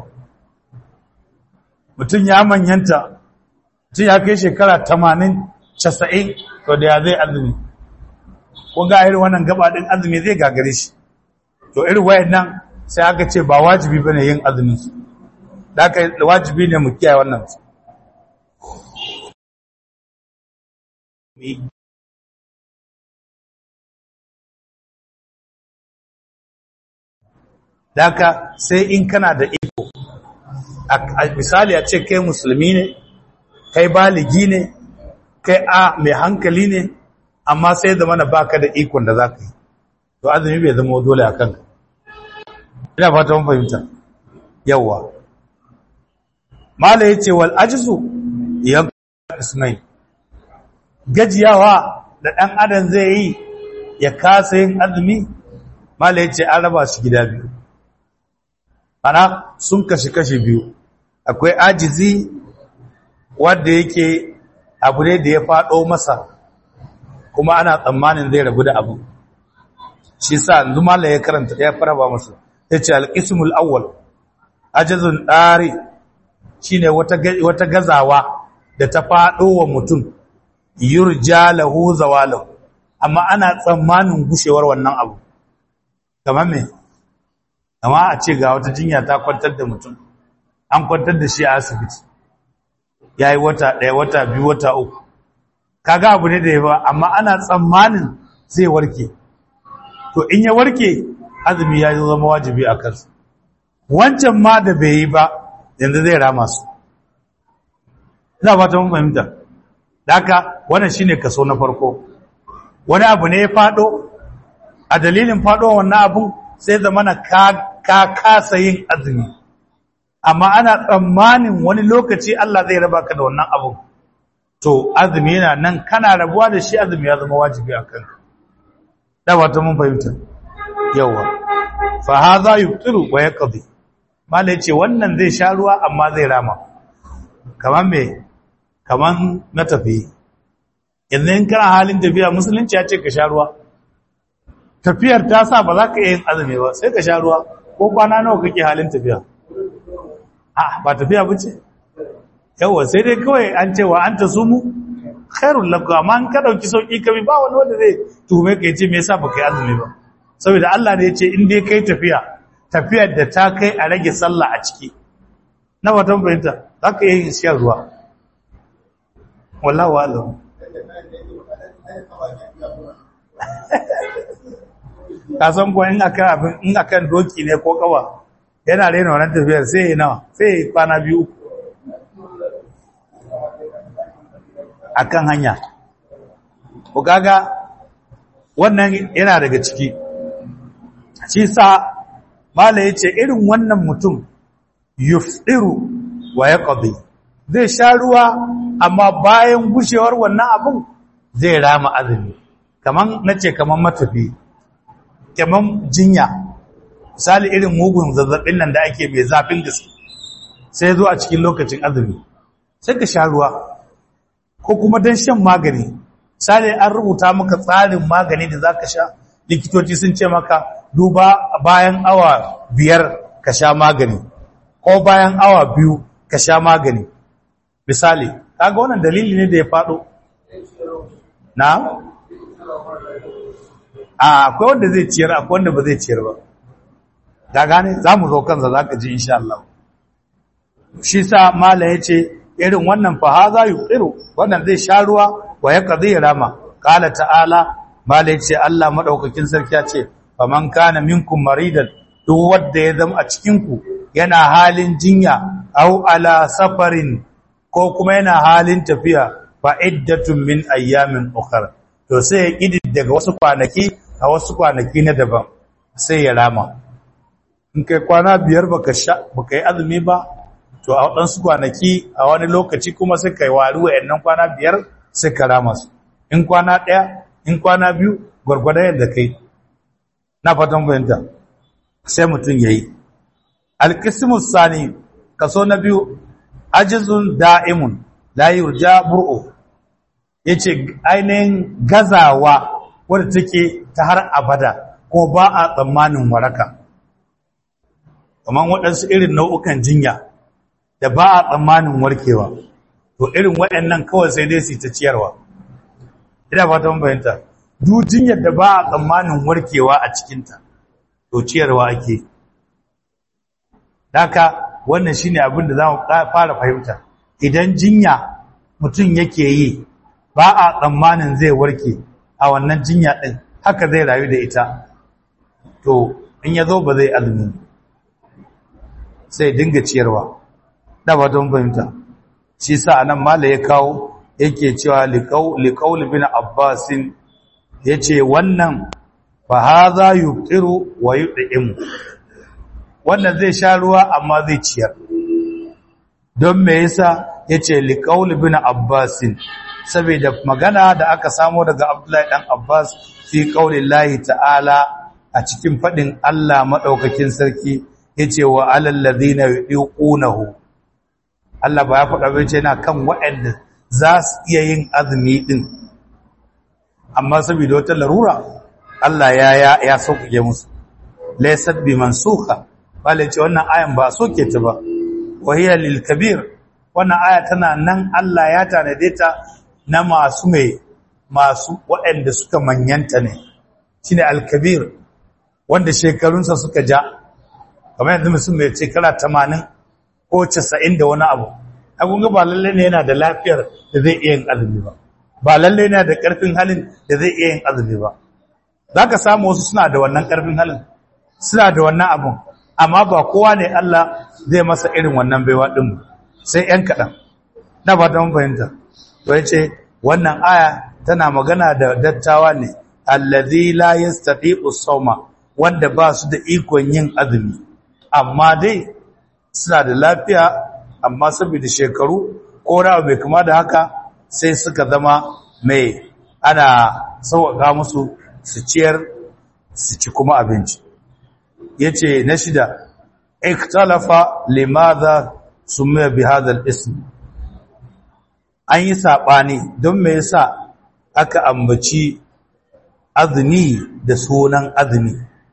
mutum ya manyanta mutum ya kai shekara tamanin casa'in to da ya zai azumi ko ga irin wannan gabaɗin azumi zai gagare shi to irin wayan nan sai aka ce ba wajibi ba ne yin azumin su da aka wajibi ne mu kiyaye wannan su Daka sai in kana da iko, a misali a ce kai musulmi ne, kai baligi ne, kai a mai hankali ne, amma sai zama na baka da ikon da za ka yi, to azumi bai zama dole a kanka. Ina fata mun fahimta, yawwa. Mala ya ce wal ajizu yan ismai, gajiyawa da ɗan adam zai yi ya kasa yin azumi, Mala ya ce an raba shi gida biyu. ana sun kashi-kashi biyu akwai ajizi wadda yake abu ne da ya faɗo masa kuma ana tsammanin zai rabu da abu shi sa yanzu mala ya karanta ya fara ba masa ya ce alƙismul awwal ajizun ɗari shi ne wata gazawa da ta faɗo wa mutum yurja lahu zawalahu amma ana tsammanin gushewar wannan abu kamar me amma a ce ga wata jinya ta kwantar da mutum an kwantar da shi a asibiti ya yi wata ɗaya wata biyu wata uku kaga abu ne da ya ba amma ana tsammanin zai warke to in ya warke azumi ya zama wajibi a kansu wancan ma da bai yi ba yanzu zai rama su ina ba ta mun fahimta da haka wannan shine kaso na farko wani abu ne ya faɗo a dalilin faɗo wannan abun sai zamana ka kasa yin azumi amma ana tsammanin wani lokaci Allah zai raba ka da wannan abu to azumi yana nan kana rabuwa da shi azumi ya zama wajibi a kanka da wata mun fahimta yawa fa hadha yubtiru wa yaqdi mala yace wannan zai sha ruwa amma zai rama kaman me kaman na tafi yanzu in kana halin tafiya musulunci ya ce ka sha ruwa tafiyar ta sa ba za ka yin azumi ba sai ka sha ruwa ko kwana nawa kake halin tafiya a ba tafiya ba ce yawa sai dai kawai an cewa an ta sumu khairun lakum amma an ka dauki sauki kami ba wani wanda zai tuhume ka yace me yasa baka yi azumi ba saboda Allah ne yace in dai kai tafiya tafiyar da ta kai a rage sallah a ciki na watan bayanta za ka yi shan ruwa wallahu a'lam ka san ko in akan abin in akan doki ne ko kawa yana rena wannan tafiyar sai ya nawa sai ya kwana biyu akan hanya ko kaga wannan yana daga ciki shi sa mala yace irin wannan mutum yufdiru wa yaqdi zai sha ruwa amma bayan gushewar wannan abun zai rama azumi kaman nace kaman matafi kaman jinya misali irin mugun zazzabin nan da ake mai zafin gaske sai zo a cikin lokacin azumi sai ka sha ruwa ko kuma don shan magani misali an rubuta maka tsarin magani da za ka sha likitoci sun ce maka duba bayan awa biyar ka sha magani ko bayan awa biyu ka sha magani misali kaga wannan dalili ne da ya faɗo na a akwai wanda zai ciyar akwai wanda ba zai ciyar ba ga gane za mu zo kansa za ka ji insha Allah shi sa mala ya ce irin wannan faha za yi tsiru wannan zai sha ruwa wa ya ƙazi rama ƙala ta'ala mala ya ce Allah maɗaukakin sarki ya ce faman kana minkum maridan duk wanda ya zama a cikinku yana halin jinya au ala safarin ko kuma yana halin tafiya fa iddatun min ayyamin ukhra to sai ya kidi daga wasu kwanaki a wasu kwanaki na daban sai ya rama in kai kwana biyar baka sha baka yi azumi ba to a wadansu kwanaki a wani lokaci kuma sai kai wari wayannan kwana biyar sai ka rama su in kwana daya in kwana biyu gurgurdan yadda kai na fatan fahimta sai mutum yayi alqismus sani kaso na biyu ajizun da'imun la yurja bur'u yace ainihin gazawa wadda take ta har abada ko ba a tsammanin waraka kamar waɗansu irin nau'ukan jinya da ba a tsammanin warkewa to irin waɗannan kawai sai dai su ta ciyarwa ina fatan bayanta duk jinyar da ba a tsammanin warkewa a cikinta to ciyarwa ake daka wannan shine abin da zamu fara fahimta idan jinya mutum yake yi ba a tsammanin zai warke a wannan jinya din haka zai rayu da ita to in yazo ba zai azumi sai dinga ciyarwa da ba don fahimta shi sa anan mala ya kawo yake cewa liqaul bin abbasin yace wannan fa hadha yuqiru wa yud'imu wannan zai sha ruwa amma zai ciyar don me yasa yace liqaul bin abbasin saboda magana da aka samo daga abdullahi dan abbas fi qaulillahi ta'ala a cikin fadin Allah madaukakin sarki yace wa alal ladina yuqunahu Allah ba ya faɗa ba yace yana kan waɗanda za su iya yin azumi din amma saboda wata larura Allah ya ya ya sauke musu laysat bi mansukha bale ce wannan ayan ba soke ta ba wahiya lil kabir wannan aya tana nan Allah ya tanade ta na masu mai masu waɗanda suka manyanta ne shine al kabir wanda shekarunsa suka ja kamar yanzu mutum mai shekara 80 ko 90 da wani abu abun ga ba lalle ne yana da lafiyar da zai iya yin azumi ba ba lalle yana da karfin halin da zai iya yin azumi ba zaka samu wasu suna da wannan karfin halin suna da wannan abun amma ba kowa ne Allah zai masa irin wannan baiwa din sai ɗan kaɗan na ba ta fahimta to yace wannan aya tana magana da dattawa ne allazi la yastati'u sawma wanda ba su da ikon yin azumi amma dai suna da lafiya amma saboda shekaru ko rawa bai kama da haka sai suka zama mai ana sauƙaƙa musu su ciyar su ci kuma abinci yace na shida ikhtalafa limadha sumiya bi hadha al-ism an yi sabani don me yasa aka ambaci azumi da sunan azumi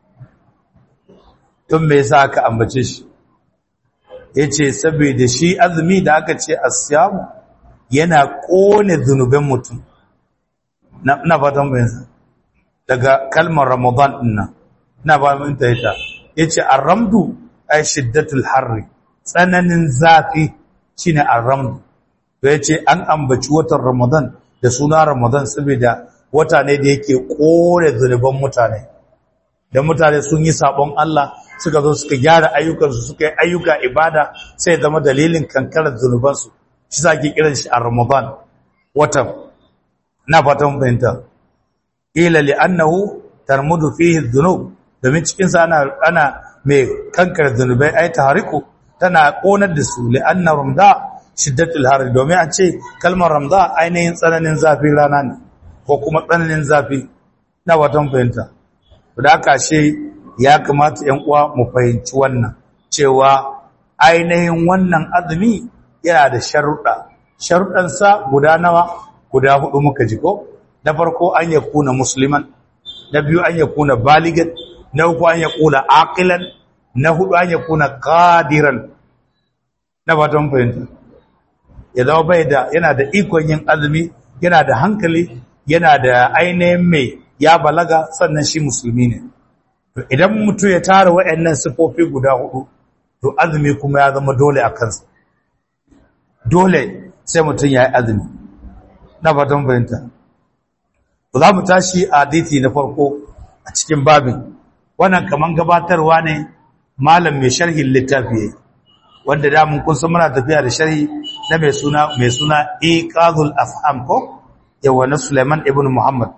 don me yasa aka ambace shi yace saboda shi azumi da aka ce asyam yana kone zunuban mutum na na fatan bayan daga kalmar ramadan dinnan na ba mun taita yace ar-ramdu ay shiddatul harri tsananin zafi shine ar-ramdu to yace an ambaci watan ramadan da suna ramadan saboda wata ne da yake kore zunuban mutane da mutane sun yi sabon Allah suka zo suka gyara ayyukansu suka yi ayyuka ibada sai zama dalilin kankarar zunubansu shi sa ake kiran shi a ramadan watan na fatan fahimta ila li annahu tarmudu fihi dhunub domin cikin sa ana ana mai kankar zunubai ai tahriku tana konar da su li anna ramda shiddatul har domin a ce kalmar ramda ainihin tsananin zafin rana ne ko kuma tsananin zafi na watan fahimta da aka she ya kamata ‘yan uwa mu fahimci wannan cewa ainihin wannan azumi yana da sharuɗa sharuɗansa guda nawa guda hudu muka ji ko na farko an ya kuna musliman na biyu an ya kuna baligan na uku an ya kuna aqilan na hudu an ya kuna qadiran na fatan fahimta ya zama bai da yana da ikon yin azumi yana da hankali yana da ainihin mai ya balaga sannan shi musulmi ne idan mutum ya tara waɗannan sifofi guda hudu to azumi kuma ya zama dole a kansa dole sai mutum ya yi azumi na fatan fahimta za mu tashi a hadisi na farko a cikin babin wannan kaman gabatarwa ne malam mai sharhin littafi wanda da mun kun san muna tafiya da sharhi na mai suna mai suna iqazul afham ko yawa na Sulaiman ibn Muhammad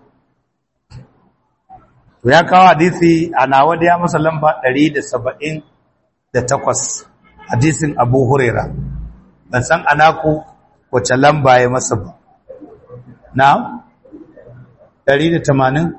to ya kawo hadisi ana wanda ya masa lamba 178 hadisin Abu Huraira ban san anaku wace lamba ya masa ba na 180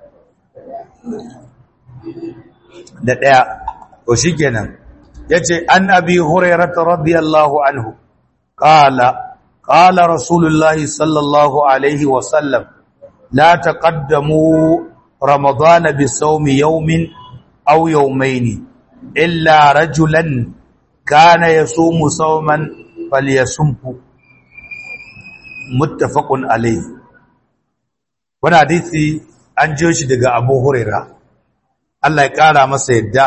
da ɗaya to shi kenan ya ce an abi hurairata radiyallahu anhu ƙala ƙala rasulullahi sallallahu alaihi wasallam la taqaddamu ramadana bi sawmi yawmin aw yawmayn illa rajulan kana yasumu sawman falyasumhu muttafaqun alayhi wannan hadisi an jiyo shi daga Abu Hurairah Allah ya ƙara masa yadda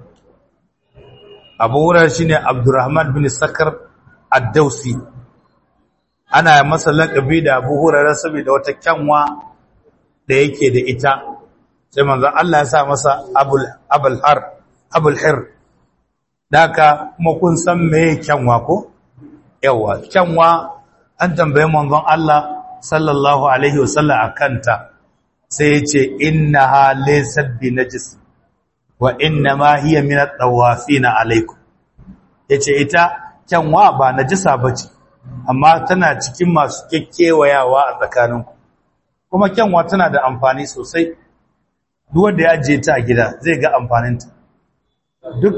abu wurar shi ne abdurrahman bin sakar addausi ana masa laƙabi da abu wurar saboda wata kyanwa da yake da ita sai manzan Allah ya sa masa abulhar daga kuma kun san meye kyanwa ko yawa kyanwa an tambaye manzon Allah sallallahu alaihi wasallam a kanta sai ya ce innaha laysat bi najis wa inna ma hiya min at-tawafina alaykum yace ita kyanwa ba najisa bace amma tana cikin masu kekkewayawa a tsakaninku kuma kyanwa tana da amfani sosai duk wanda ya ajiye ta a gida zai ga amfanin ta duk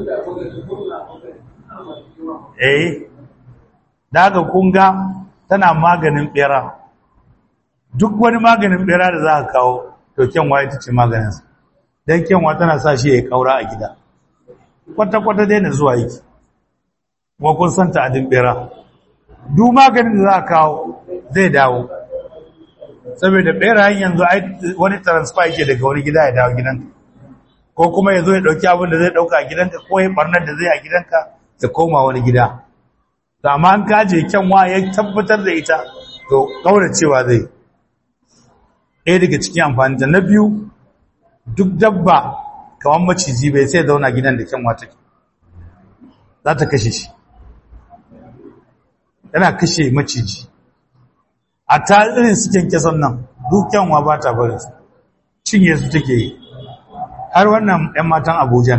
eh daga kunga tana maganin bera duk wani maganin bera da za ka kawo to kyanwa ita ce maganinsa don kyanwa tana sa shi ya kaura a gida kwata-kwata daina zuwa yake kuma kun san ta'adin bera duk maganin da za a kawo zai dawo saboda berayen yanzu wani transfer yake daga wani gida ya dawo gidanka ko kuma ya zo ya ɗauki abin da zai ɗauka a gidanka ko ya ɓarnar da zai a gidanka ya koma wani gida to amma an kaje kyanwa ya tabbatar da ita to cewa zai ɗaya daga cikin amfani da na biyu duk dabba kamar maciji bai sai zauna gidan da kyanwa take za ta kashe shi yana kashe maciji a ta irin su kyankyason nan duk kyanwa ba ta barin su cinye su take yi har wannan 'yan matan abujan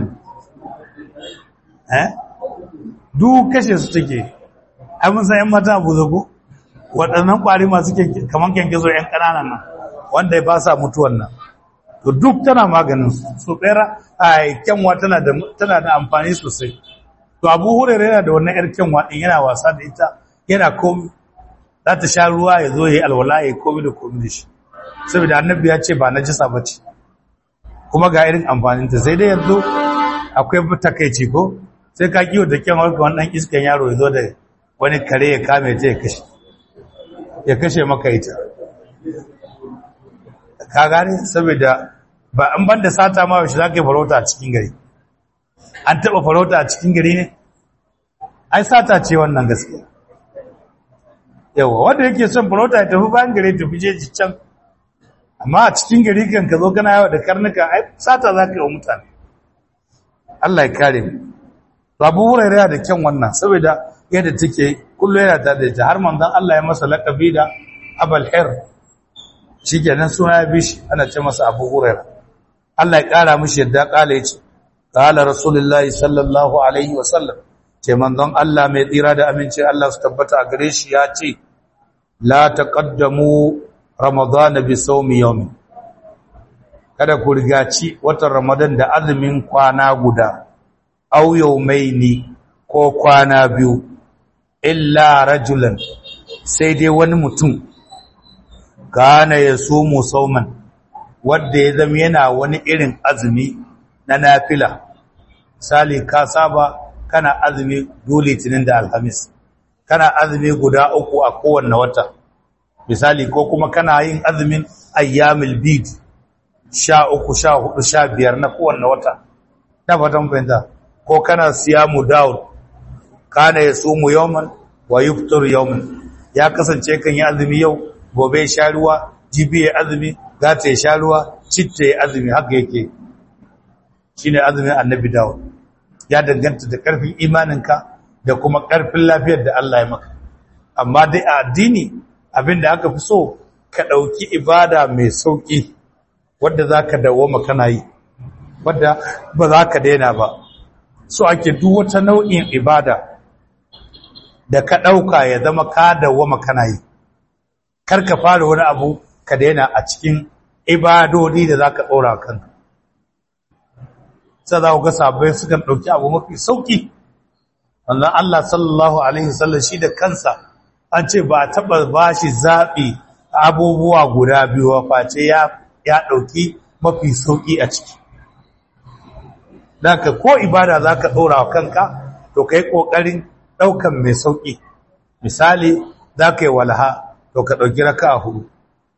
eh duk kashe su take ai mun san 'yan matan abuja ko waɗannan ƙwari masu kamar kyankyaso 'yan ƙananan nan wanda ba sa mutuwan nan to duk tana maganin su bera a kyanwa tana da tana da amfani sosai to Abu Hurairah yana da wannan yar kyanwa din yana wasa da ita yana komi za ta sha ruwa ya zo yayi alwala ya komi da komi da shi saboda annabi ya ce ba najisa bace kuma ga irin amfanin ta sai dai yanzu akwai takeici ko sai ka kiwo da kyanwa ga wannan iskan yaro ya zo da wani kare ya kame ta ya kashe ya kashe maka ita ka gane saboda ba an banda sata ma yaushe za ka yi farauta a cikin gari an taɓa farauta a cikin gari ne ai sata ce wannan gaskiya yawa wanda yake son farauta ya tafi bayan gari tafi jeji can amma a cikin gari kan ka zo kana yawa da karnuka ai sata za ka yi wa mutane Allah ya kare mu babu wurare da kyan wannan saboda yadda take kullu yana ta da ita har manzon Allah ya masa laqabi da abal hir shi kenan suna ya bi shi ana ce masa abu hurairu Allah ya ƙara mishi yadda ƙala ya ce ƙala rasulullahi sallallahu alaihi wasallam ce manzon Allah mai tsira da aminci Allah su tabbata a gare shi ya ce la taqaddamu ramadana bi sawmi yawmin kada ku rigaci watan ramadan da azumin kwana guda aw yawmaini ko kwana biyu illa rajulan sai dai wani mutum kana ya sumu sauman wadda ya zama yana wani irin azumi na nafila sali ka saba kana azumi dole litinin da alhamis kana azumi guda uku a kowanne wata misali ko kuma kana yin azumin ayyamil bid sha uku sha hudu sha biyar na kowanne wata na fatan fahimta ko kana siyamu daud kana ya sumu yawman wa yuftur yawman ya kasance kan yi azumi yau gobe ya sha ruwa jibi ya azumi gata ya sha ruwa citta ya azumi haka yake shi ne azumin annabi dawo ya danganta da ƙarfin imaninka da kuma ƙarfin lafiyar da Allah ya maka amma dai a addini abinda aka fi so ka ɗauki ibada mai sauƙi wadda za ka dawoma kana yi wadda ba za ka daina ba so ake duk wata nau'in ibada da ka ɗauka ya zama ka dawoma kana yi kar ka fara wani abu ka daina a cikin ibadodi da za ka ɗora kanka sai za ku ga sabai sukan ɗauki abu mafi sauƙi wannan Allah sallallahu Alaihi wasallam shi da kansa an ce ba a taɓa ba shi zaɓi abubuwa guda biyu face ya ɗauki mafi sauƙi a ciki daga ko ibada za ka ɗora wa kanka to ka yi ƙoƙarin ɗaukan mai sauƙi misali za ka yi walaha to ka ɗauki raka a hudu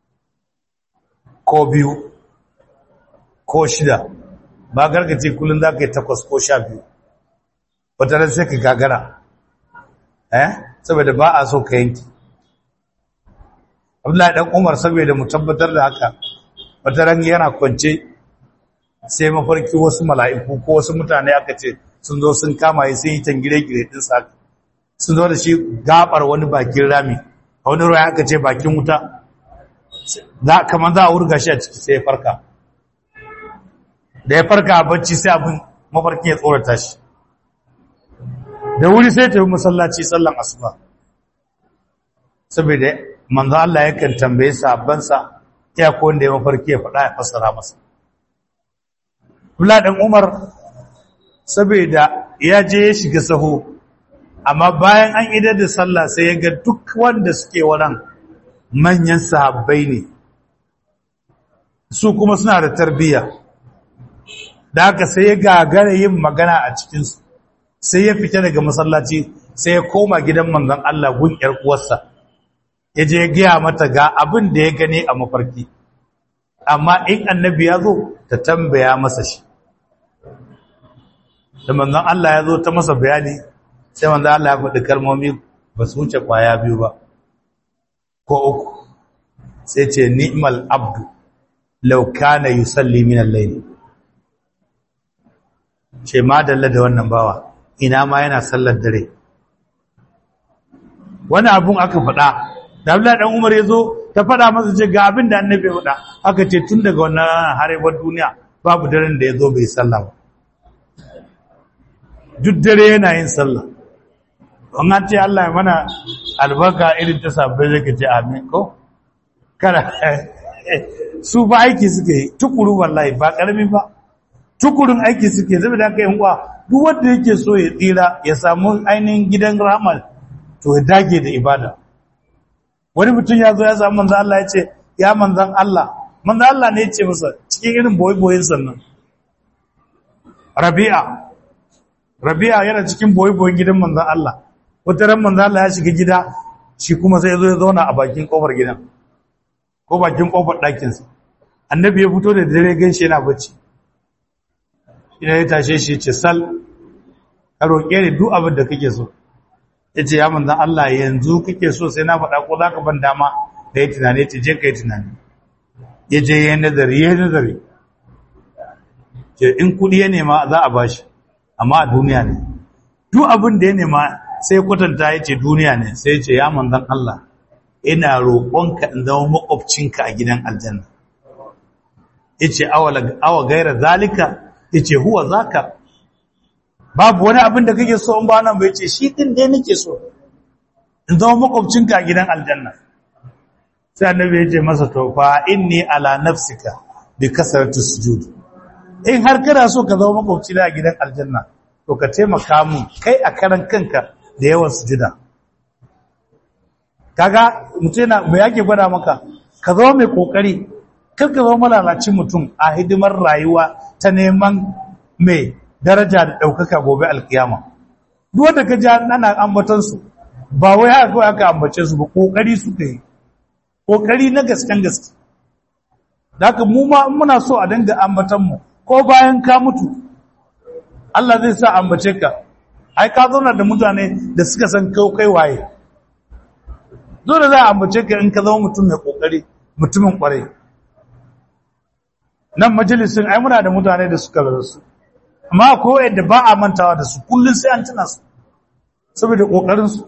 ko biyu ko shida ba gargace kullum za ka yi takwas ko sha biyu wata ran sai ka gagara eh saboda ba a so ka yanki abdullahi dan umar saboda mu tabbatar da haka wata ran yana kwance sai mafarki wasu mala'iku ko wasu mutane aka ce sun zo sun kama yi sun yi tangire-gire din sa sun zo da shi gabar wani bakin rami a wani ruwa aka ce bakin wuta za kamar za a wurga shi a ciki sai ya farka da ya farka a bacci sai abin mafarkin ya tsorata shi da wuri sai ta yi masallaci sallan asuba saboda manzo Allah yakan tambaye sahabbansa ya ko wanda ya mafarki ya faɗa ya fassara masa Abdullah dan Umar saboda ya je ya shiga saho amma bayan an idar da sallah sai ya ga duk wanda suke wannan manyan sahabbai ne su kuma suna da tarbiyya da haka sai ya gagara yin magana a cikinsu sai ya fita daga masallaci sai ya koma gidan manzon Allah gun ƴar uwarsa ya je ya gaya mata ga abin da ya gani a mafarki amma in annabi ya zo ta tambaya masa shi da manzon Allah ya zo ta masa bayani sai manzon Allah ya faɗi kalmomi ba su wuce kwaya biyu ba ko uku sai ce ni'mal abdu law kana yusalli min al-layl ce ma dalla da wannan bawa ina ma yana sallar dare wani abun aka faɗa da Abdullahi dan Umar yazo ta faɗa masa ce ga abin da annabi ya faɗa aka ce tun daga wannan harebar duniya babu daren da yazo bai sallah ba duk dare yana yin sallah an ce Allah ya mana albarka irin ta sabbai zai ce amin ko kada su ba aiki suke yi tukuru wallahi ba karami ba tukurin aiki suke zai da aka yi uwa duk wanda yake so ya tsira ya samu ainihin gidan ramal to ya dage da ibada wani mutum ya zo ya samu manzan Allah ya ce ya manzan Allah manzan Allah ne ya ce masa cikin irin boye-boyen sannan rabi'a rabi'a yana cikin boye-boyen gidan manzan Allah wata ran manzan Allah ya shiga gida shi kuma sai ya zo ya zauna a bakin kofar gidan ko bakin kofar ɗakinsa annabi ya fito da dare ganshi yana bacci ina ya tashe shi ce sal ka roƙe ni duk abin da kake so ya ce ya manzan Allah yanzu kake so sai na faɗa ko za ka ban dama da ya tunani ce je ka yi tunani ya je ya yi nazari ya yi nazari ce in kuɗi ya nema za a bashi amma a duniya ne duk abin da ya nema sai kwatanta ya ce duniya ne sai ya ce ya manzan Allah ina roƙonka in zama makwabcinka a gidan aljanna ya ce awa gaira zalika ya ce huwa zaka babu wani abin da kake so in ba nan bai ce shi din dai nake so in zama makwabcinka a gidan aljanna sai annabi ya ce masa to fa inni ala nafsika bi kasratu sujud in har kana so ka zama makwabci a gidan aljanna to ka taimaka mun kai a karan kanka da yawan sujuda kaga mutum yana me yake gwada maka ka zama mai kokari kar ka zama malalacin mutum a hidimar rayuwa ta neman mai daraja da ɗaukaka gobe alkiyama duk wanda ka ji ana ambaton su ba wai haka kawai aka ambace su ba kokari suka yi kokari na gasken gaske haka mu ma muna so a dinga ambaton mu ko bayan ka mutu Allah zai sa ambace ka ai ka zauna da mutane da suka san kai kai waye dole za a ambace ka in ka zama mutum mai kokari mutumin kwarai nan majalisin ai muna da mutane da suka rasu amma ko yadda ba a mantawa da su kullun sai an tuna su saboda ƙoƙarinsu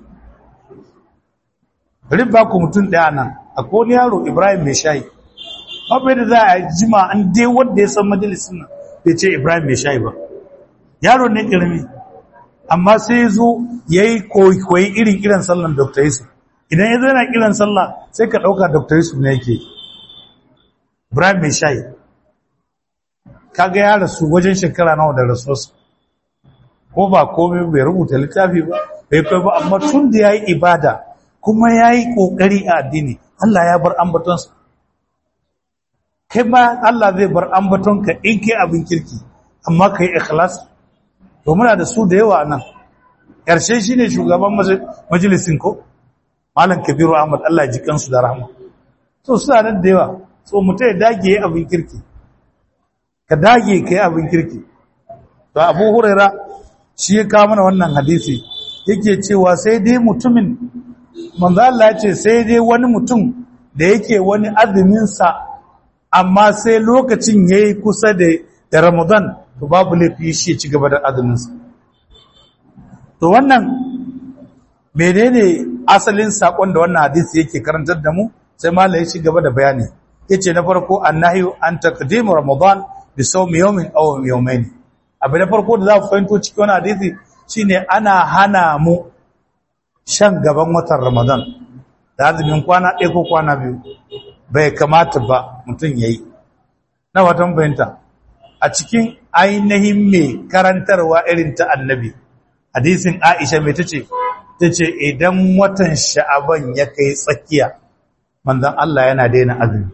riba ku mutum ɗaya nan a wani yaro ibrahim mai shayi mafi da za a jima an dai wanda ya san majalisun nan bai ce ibrahim mai shayi ba yaro ne ƙirmi amma sai zo ya yi koyi irin kiran sallan dr yusuf idan ya zana kiran sallah sai ka ɗauka dr yusuf ne yake ibrahim mai shayi kaga ya rasu wajen shekara nawa da rasuwarsa ko ba komai bai rubuta littafi ba bai kai ba amma tun da ya yi ibada kuma ya yi ƙoƙari a addini Allah ya bar ambatonsa kai ma Allah zai bar ambatonka in kai abin kirki amma ka yi ikhlas to muna da su da yawa nan ƙarshe shi ne shugaban majalisin ko malam kabiru ahmad Allah ji kansu da rahama so suna nan da yawa so mutum ya dage ya abin kirki ka dage ka yi abin kirki to abu huraira shi ya kawo mana wannan hadisi yake cewa sai dai mutumin manzo Allah ya ce sai dai wani mutum da yake wani azumin sa amma sai lokacin yayi kusa da da Ramadan to babu laifi shi ya ci gaba da azumin sa to wannan menene asalin sakon da wannan hadisi yake karantar da mu sai malai ya ci gaba da bayani yace na farko annahyu an taqdimu Ramadan bi sawmi yawmin aw yawmayn abu na farko da za ku fahimto cikin wani hadisi shine ana hana mu shan gaban watan Ramadan da azumin kwana ɗaya ko kwana biyu bai kamata ba mutum yayi na watan bayanta a cikin ainihin mai karantarwa irin ta annabi hadisin Aisha mai tace tace idan watan Sha'aban ya kai tsakiya manzon Allah yana daina azumi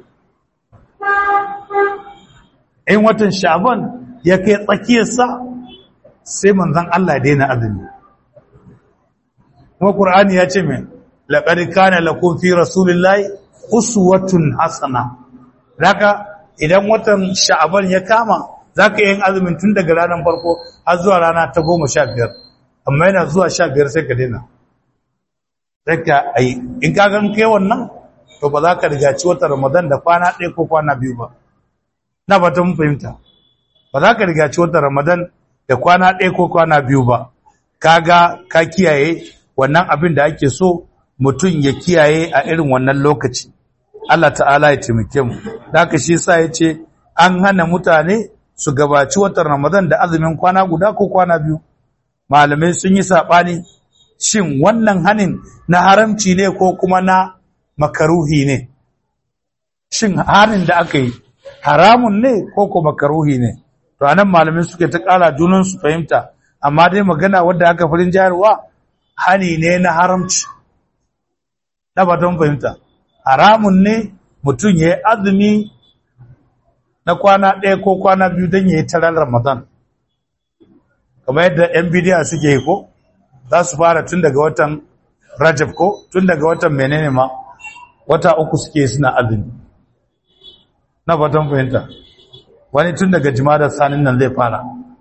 in watan Sha'aban ya kai tsakiyarsa sai manzan Allah daina azumi kuma Qur'ani ya ce mai laqad kana lakum fi rasulillahi uswatun hasana daga idan watan sha'aban ya kama zaka yin azumin tun daga ranar farko har zuwa rana ta 15 amma yana zuwa 15 sai ka daina daga ai in ka gan kai wannan to ba za ka rigaci watan Ramadan da kwana ɗaya ko kwana biyu ba na ba ta mun fahimta ba za ka rigaci watan Ramadan da kwana ɗaya ko kwana biyu ba kaga ka kiyaye wannan abin da ake so mutum ya kiyaye a irin wannan lokaci Allah ta'ala ya taimake mu da haka shi yasa yace an hana mutane su gabaci watan Ramadan da azumin kwana guda ko kwana biyu malamai sun yi sabani shin wannan hanin na haramci ne ko kuma na makaruhi ne shin hanin da aka yi haramun ne ko ko makaruhi ne to anan malamai suke ta kala junan su fahimta amma dai magana wadda aka farin jayarwa hani ne na haramci na batun fahimta haramun ne mutum ya yi azumi na kwana ɗaya ko kwana biyu don ya yi tarar ramadan kamar yadda yan bidiya suke yi ko za su fara tun daga watan rajab ko tun daga watan menene ma wata uku suke suna azumi na batun fahimta wani tun daga jimadar sanin nan zai fara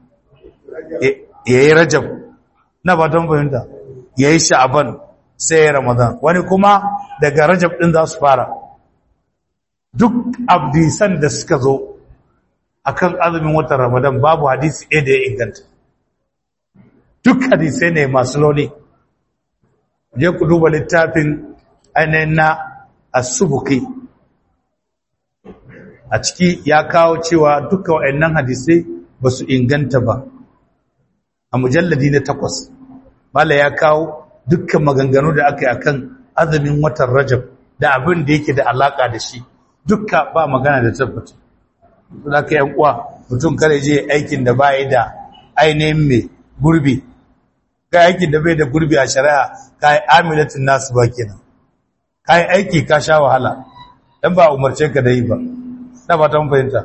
ya yi rajab na batun fahimta ya yi sha'aban sai ya ramadan wani kuma daga rajab ɗin za su fara duk abdisan da suka zo akan azumin watan ramadan babu hadisi ɗaya da ya inganta duk hadisai ne masu launi je ku duba littafin ainihin na asubuki a ciki ya kawo cewa duka wa'annan hadisai ba su inganta ba a mujalladi na takwas mala ya kawo dukkan maganganu da aka yi akan azumin watan rajab da abin da yake da alaka da shi dukka ba magana da tabbata za ka yan uwa mutum kare je aikin da ba da ainihin mai gurbi ka aikin da bai da gurbi a shari'a ka yi amilatin nasu ba kenan ka yi aiki ka sha wahala dan ba umarce ka da yi ba na fata mun fahimta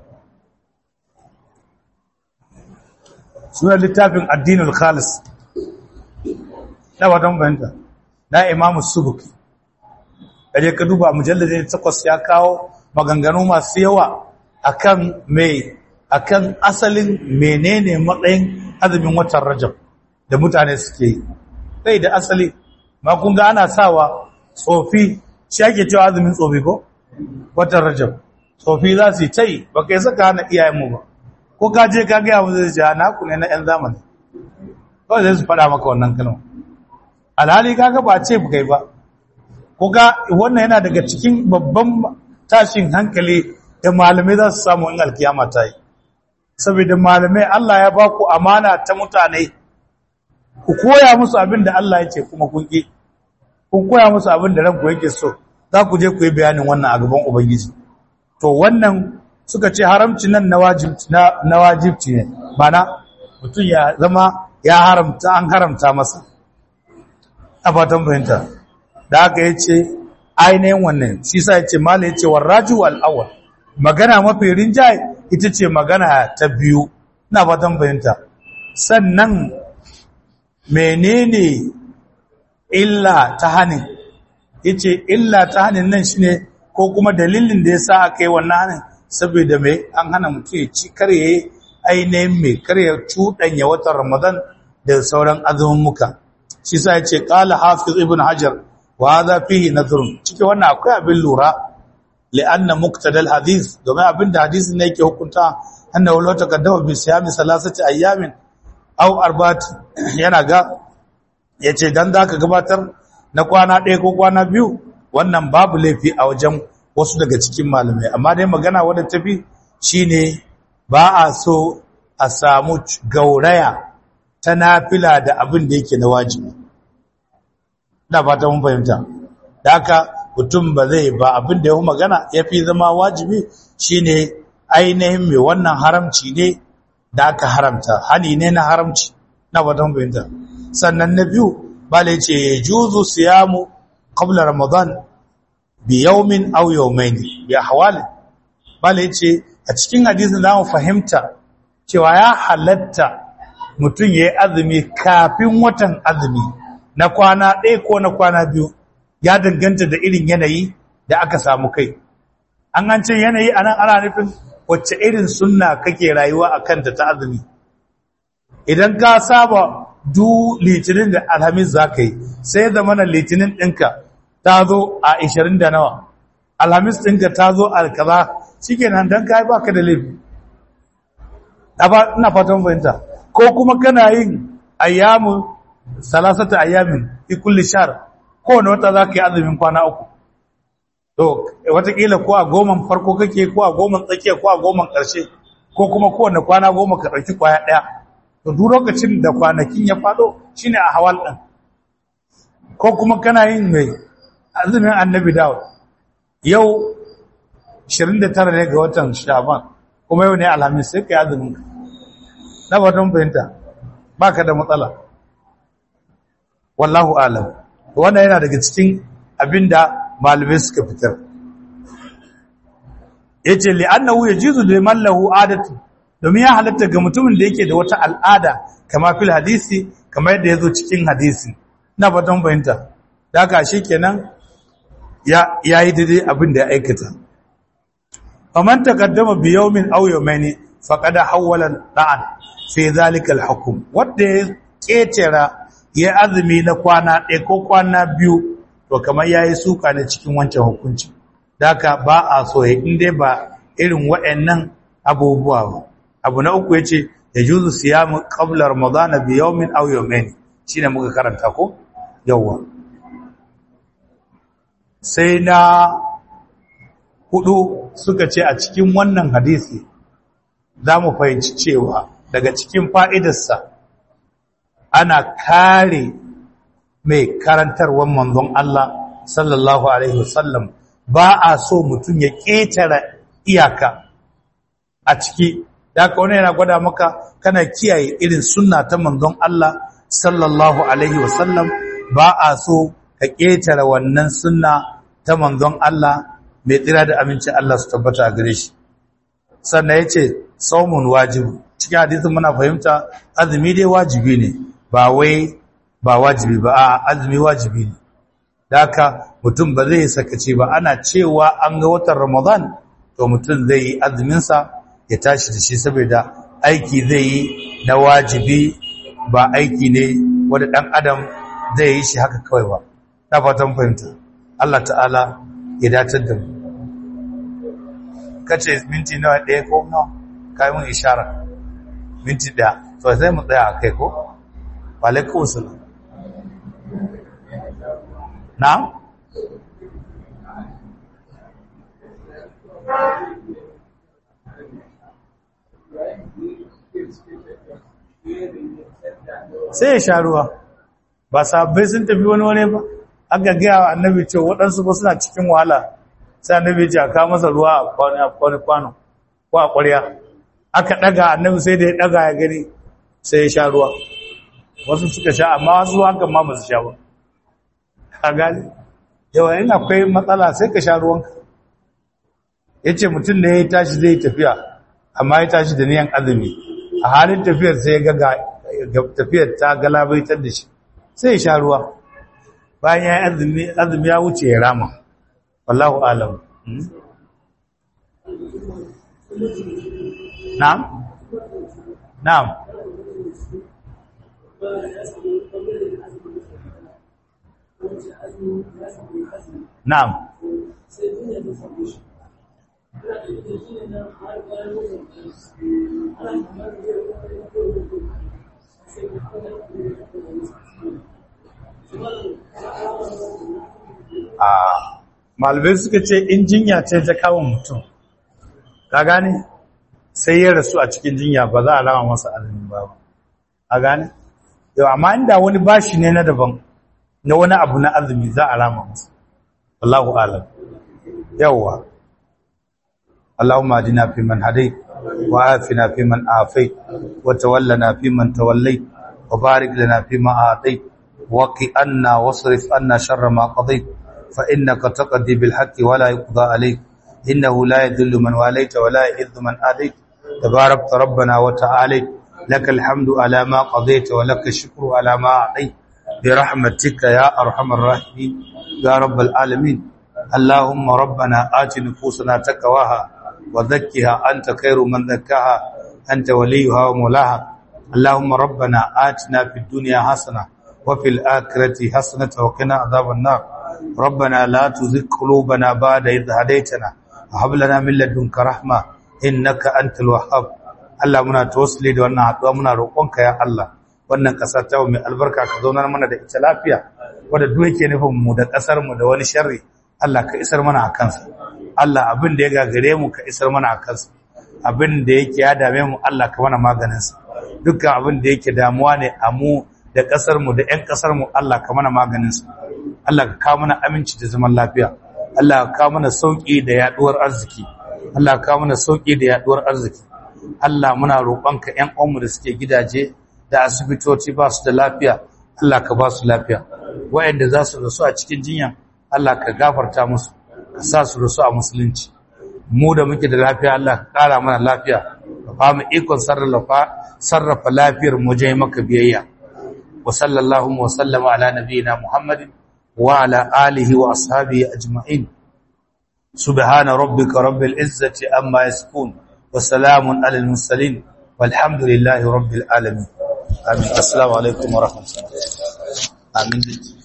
suna littafin addinul khalis na fata mun fahimta na imamu subuki kaje ka duba mujalladin takwas ya kawo maganganu masu yawa akan mai akan asalin menene matsayin azumin watan rajab da mutane suke yi sai da asali ma kun ga ana sawa tsofi shi ake cewa azumin tsofi ko watan rajab tsofi za su yi ta yi ba kai saka hana iyayenmu ba ko ka je ka gaya mu zai ce na ku ne na yan zamani kawai zai su faɗa maka wannan kalma alhali kaga ba ce kai ba kuga wannan yana daga cikin babban tashin hankali da malamai za su samu in alkiyama ta yi saboda malamai Allah ya ba ku amana ta mutane ku koya musu abin da Allah ya ce kuma kun ƙi kun koya musu abin da ranku yake so za ku je ku yi bayanin wannan a gaban ubangiji to wannan suka ce haramci nan na wajibci ne mana mutum ya zama ya haramta an haramta masa a fatan fahimta da aka yi ce ainihin wannan shi sa ya ce mala ya ce warraju al'awar magana mafi rinjaye ita ce magana ta biyu na fatan fahimta sannan menene illa ta hannun ya ce illa ta hannun nan shi ne ko kuma dalilin da ya sa aka yi wannan hannun saboda mai an hana mutum ya ci karye ainihin mai karya cuɗanya watan ramadan da sauran azumin muka shi sa ya ce ƙala hafiz ibn hajar wa za fihi nazarun cikin wannan akwai abin lura li'anna muqtadal hadith domin abin da hadisin ne yake hukunta annahu law taqaddama bi siyami salasati ayyamin aw arba'at yana ga yace dan zaka gabatar na kwana ɗaya ko kwana biyu wannan babu laifi a wajen wasu daga cikin malamai amma dai magana wadda tafi shine ba a so a samu gauraya ta nafila da abin da yake na wajibi da fata mun fahimta da haka mutum ba zai ba abin da ya hu magana ya fi zama wajibi shine ainihin mai wannan haramci ne da aka haramta hani ne na haramci na fata mun fahimta sannan na biyu bala ce ya juzu siyamu qabla ramadan bi yawmin aw yawmayn bi ahwalin bala ce a cikin hadisin zamu fahimta cewa ya halatta mutum yayi azumi kafin watan azumi na kwana ɗaya ko na kwana biyu ya danganta da irin yanayi da aka samu kai an gance yanayi anan ana nufin wacce irin sunna kake rayuwa akan ta ta azumi idan ka saba du litinin da alhamis za ka yi sai da mana litinin ɗinka ta zo a 20 da nawa alhamis ɗinka ta zo a kaza shi ke nan don ka yi baka da laifi ina fatan fahimta ko kuma kana yin ayyamu salasata ayyamin fi kulli shar kowane wata za ka yi azumin kwana uku to watakila ko a goman farko kake ko a goman tsakiya ko a goman ƙarshe ko kuma kowane kwana goma ka ɗauki kwaya ɗaya to duk lokacin da kwanakin ya faɗo shine a hawal ɗin ko kuma kana yin mai azumin annabi dawo yau 29 ne ga watan shaban kuma yau ne alhamis sai ka yi azumin na batun fahimta ba ka da matsala wallahu alam wannan yana daga cikin abinda malamai suka fitar yace li'annahu yajizu liman lahu adatu domin ya halatta ga mutumin da yake da wata al'ada kama fil hadisi kamar yadda yazo cikin hadisi ina fatan fahimta daga kenan ya yayi daidai abin da ya aikata faman taqaddama bi yawmin aw yawmayni faqad hawala da'an fi zalika al-hukm wanda ya ketera ya azumi na kwana ɗaya ko kwana biyu to kamar yayi suka ne cikin wancan hukunci daka ba a so ya inde ba irin waɗannan abubuwa ba abu na uku yace yajuzu siyamu qabla ramadana bi yawmin aw yawmayn shine muka karanta ko yawa sai na hudu suka ce a cikin wannan hadisi za mu fahimci cewa daga cikin fa'idarsa ana kare mai karantarwar manzon Allah sallallahu Alaihi wasallam ba a so mutum ya ƙetare iyaka a ciki da aka wani yana gwada maka kana kiyaye irin sunna ta manzon Allah sallallahu Alaihi wasallam ba a so ka ƙetare wannan sunna ta manzon Allah mai tsira da amincin Allah su tabbata a gare shi sannan ya ce saumun wajibu cikin hadisin muna fahimta azumi dai wajibi ne ba wai ba wajibi ba a azumi wajibi ne da haka mutum ba zai sakace ba ana cewa an ga watan ramadan to mutum zai yi azuminsa ya tashi da shi saboda aiki zai yi na wajibi ba aiki ne wanda ɗan adam zai yi shi haka kawai ba na fatan fahimta Allah ta'ala ya datar da mu kace minti nawa ɗaya ko nawa kai mun ishara minti ɗaya to sai mu tsaya a kai ko wa alaikum salam na sai ya sha ruwa ba sabbai sun tafi wani wani ba aka gaya wa annabi ce waɗansu ba suna cikin wahala sai annabi ce a kawo masa ruwa a kwani kwano ko a ƙwarya aka ɗaga annabi sai da ya ɗaga ya gani sai ya sha ruwa wasu suka sha amma wasu hakan ma ba su sha ba a gani yawa yin akwai matsala sai ka sha ruwanka ya ce mutum ne ya tashi zai tafiya amma ya tashi da niyan azumi a halin tafiyar sai ya ga tafiyar ta galabaitar da shi sai ya sha ruwa bayan ya azumi azumi ya wuce ya rama wallahu alam na'am na'am na'am a malibai suka ce in jinya ce ta kawo mutum ka gane sai ya rasu a cikin jinya ba za a rama masa azumi ba a gane yau amma inda wani bashi ne na daban na wani abu na azumi za a rama masa wallahu alam yawwa اللهم اهدنا فيمن هديت وعافنا فيمن عافيت وتولنا فيمن توليت وبارك لنا فيما اعطيت وقي عنا واصرف عنا شر ما قضيت فانك تقضي بالحق ولا يقضى عليك انه لا يذل من واليت ولا يعز من اديت تبارك ربنا وتعالى لك الحمد على ما قضيت ولك الشكر على ما اعطيت برحمتك يا ارحم الراحمين يا رب العالمين اللهم ربنا آت نفوسنا تقواها وزكها أنت خير من زكاها أنت وليها ومولاها اللهم ربنا آتنا في الدنيا حسنة وفي الآخرة حسنة وقنا عذاب النار ربنا لا تزغ قلوبنا بعد إذ هديتنا وهب لنا من لدنك رحمة إنك أنت الوهاب Allah muna tawassuli da wannan haɗuwa muna roƙonka ya Allah wannan ƙasa ta mai albarka ka zauna mana da ita lafiya wanda duk yake nufin mu da ƙasar mu da wani sharri Allah ka isar mana a kansa Allah abin da ya gagare mu ka isar mana a kansa abin da yake ya dame mu Allah ka mana maganinsa dukkan abin da yake damuwa ne a mu da ƙasar mu da ƴan ƙasar mu Allah ka mana maganinsa Allah ka kawo mana aminci da zaman lafiya Allah ka kawo mana sauki da yaduwar arziki Allah ka kawo mana sauki da yaduwar arziki Allah muna roƙonka ƴan uwanmu da suke gidaje da asibitoci ba su da lafiya Allah ka ba su lafiya waɗanda za su rasu a cikin jinya Allah ka gafarta musu ka sa su rasu a musulunci mu da muke da lafiya Allah ka ƙara mana lafiya ka ba mu ikon sarrafa sarrafa lafiyar mu je maka biyayya wa sallallahu wa sallama ala nabiyyina Muhammadin wa ala alihi wa ashabihi ajma'in subhana rabbika rabbil izzati amma yasifun wa salamun alal mursalin walhamdulillahi rabbil alamin amin assalamu alaikum wa rahmatullahi amin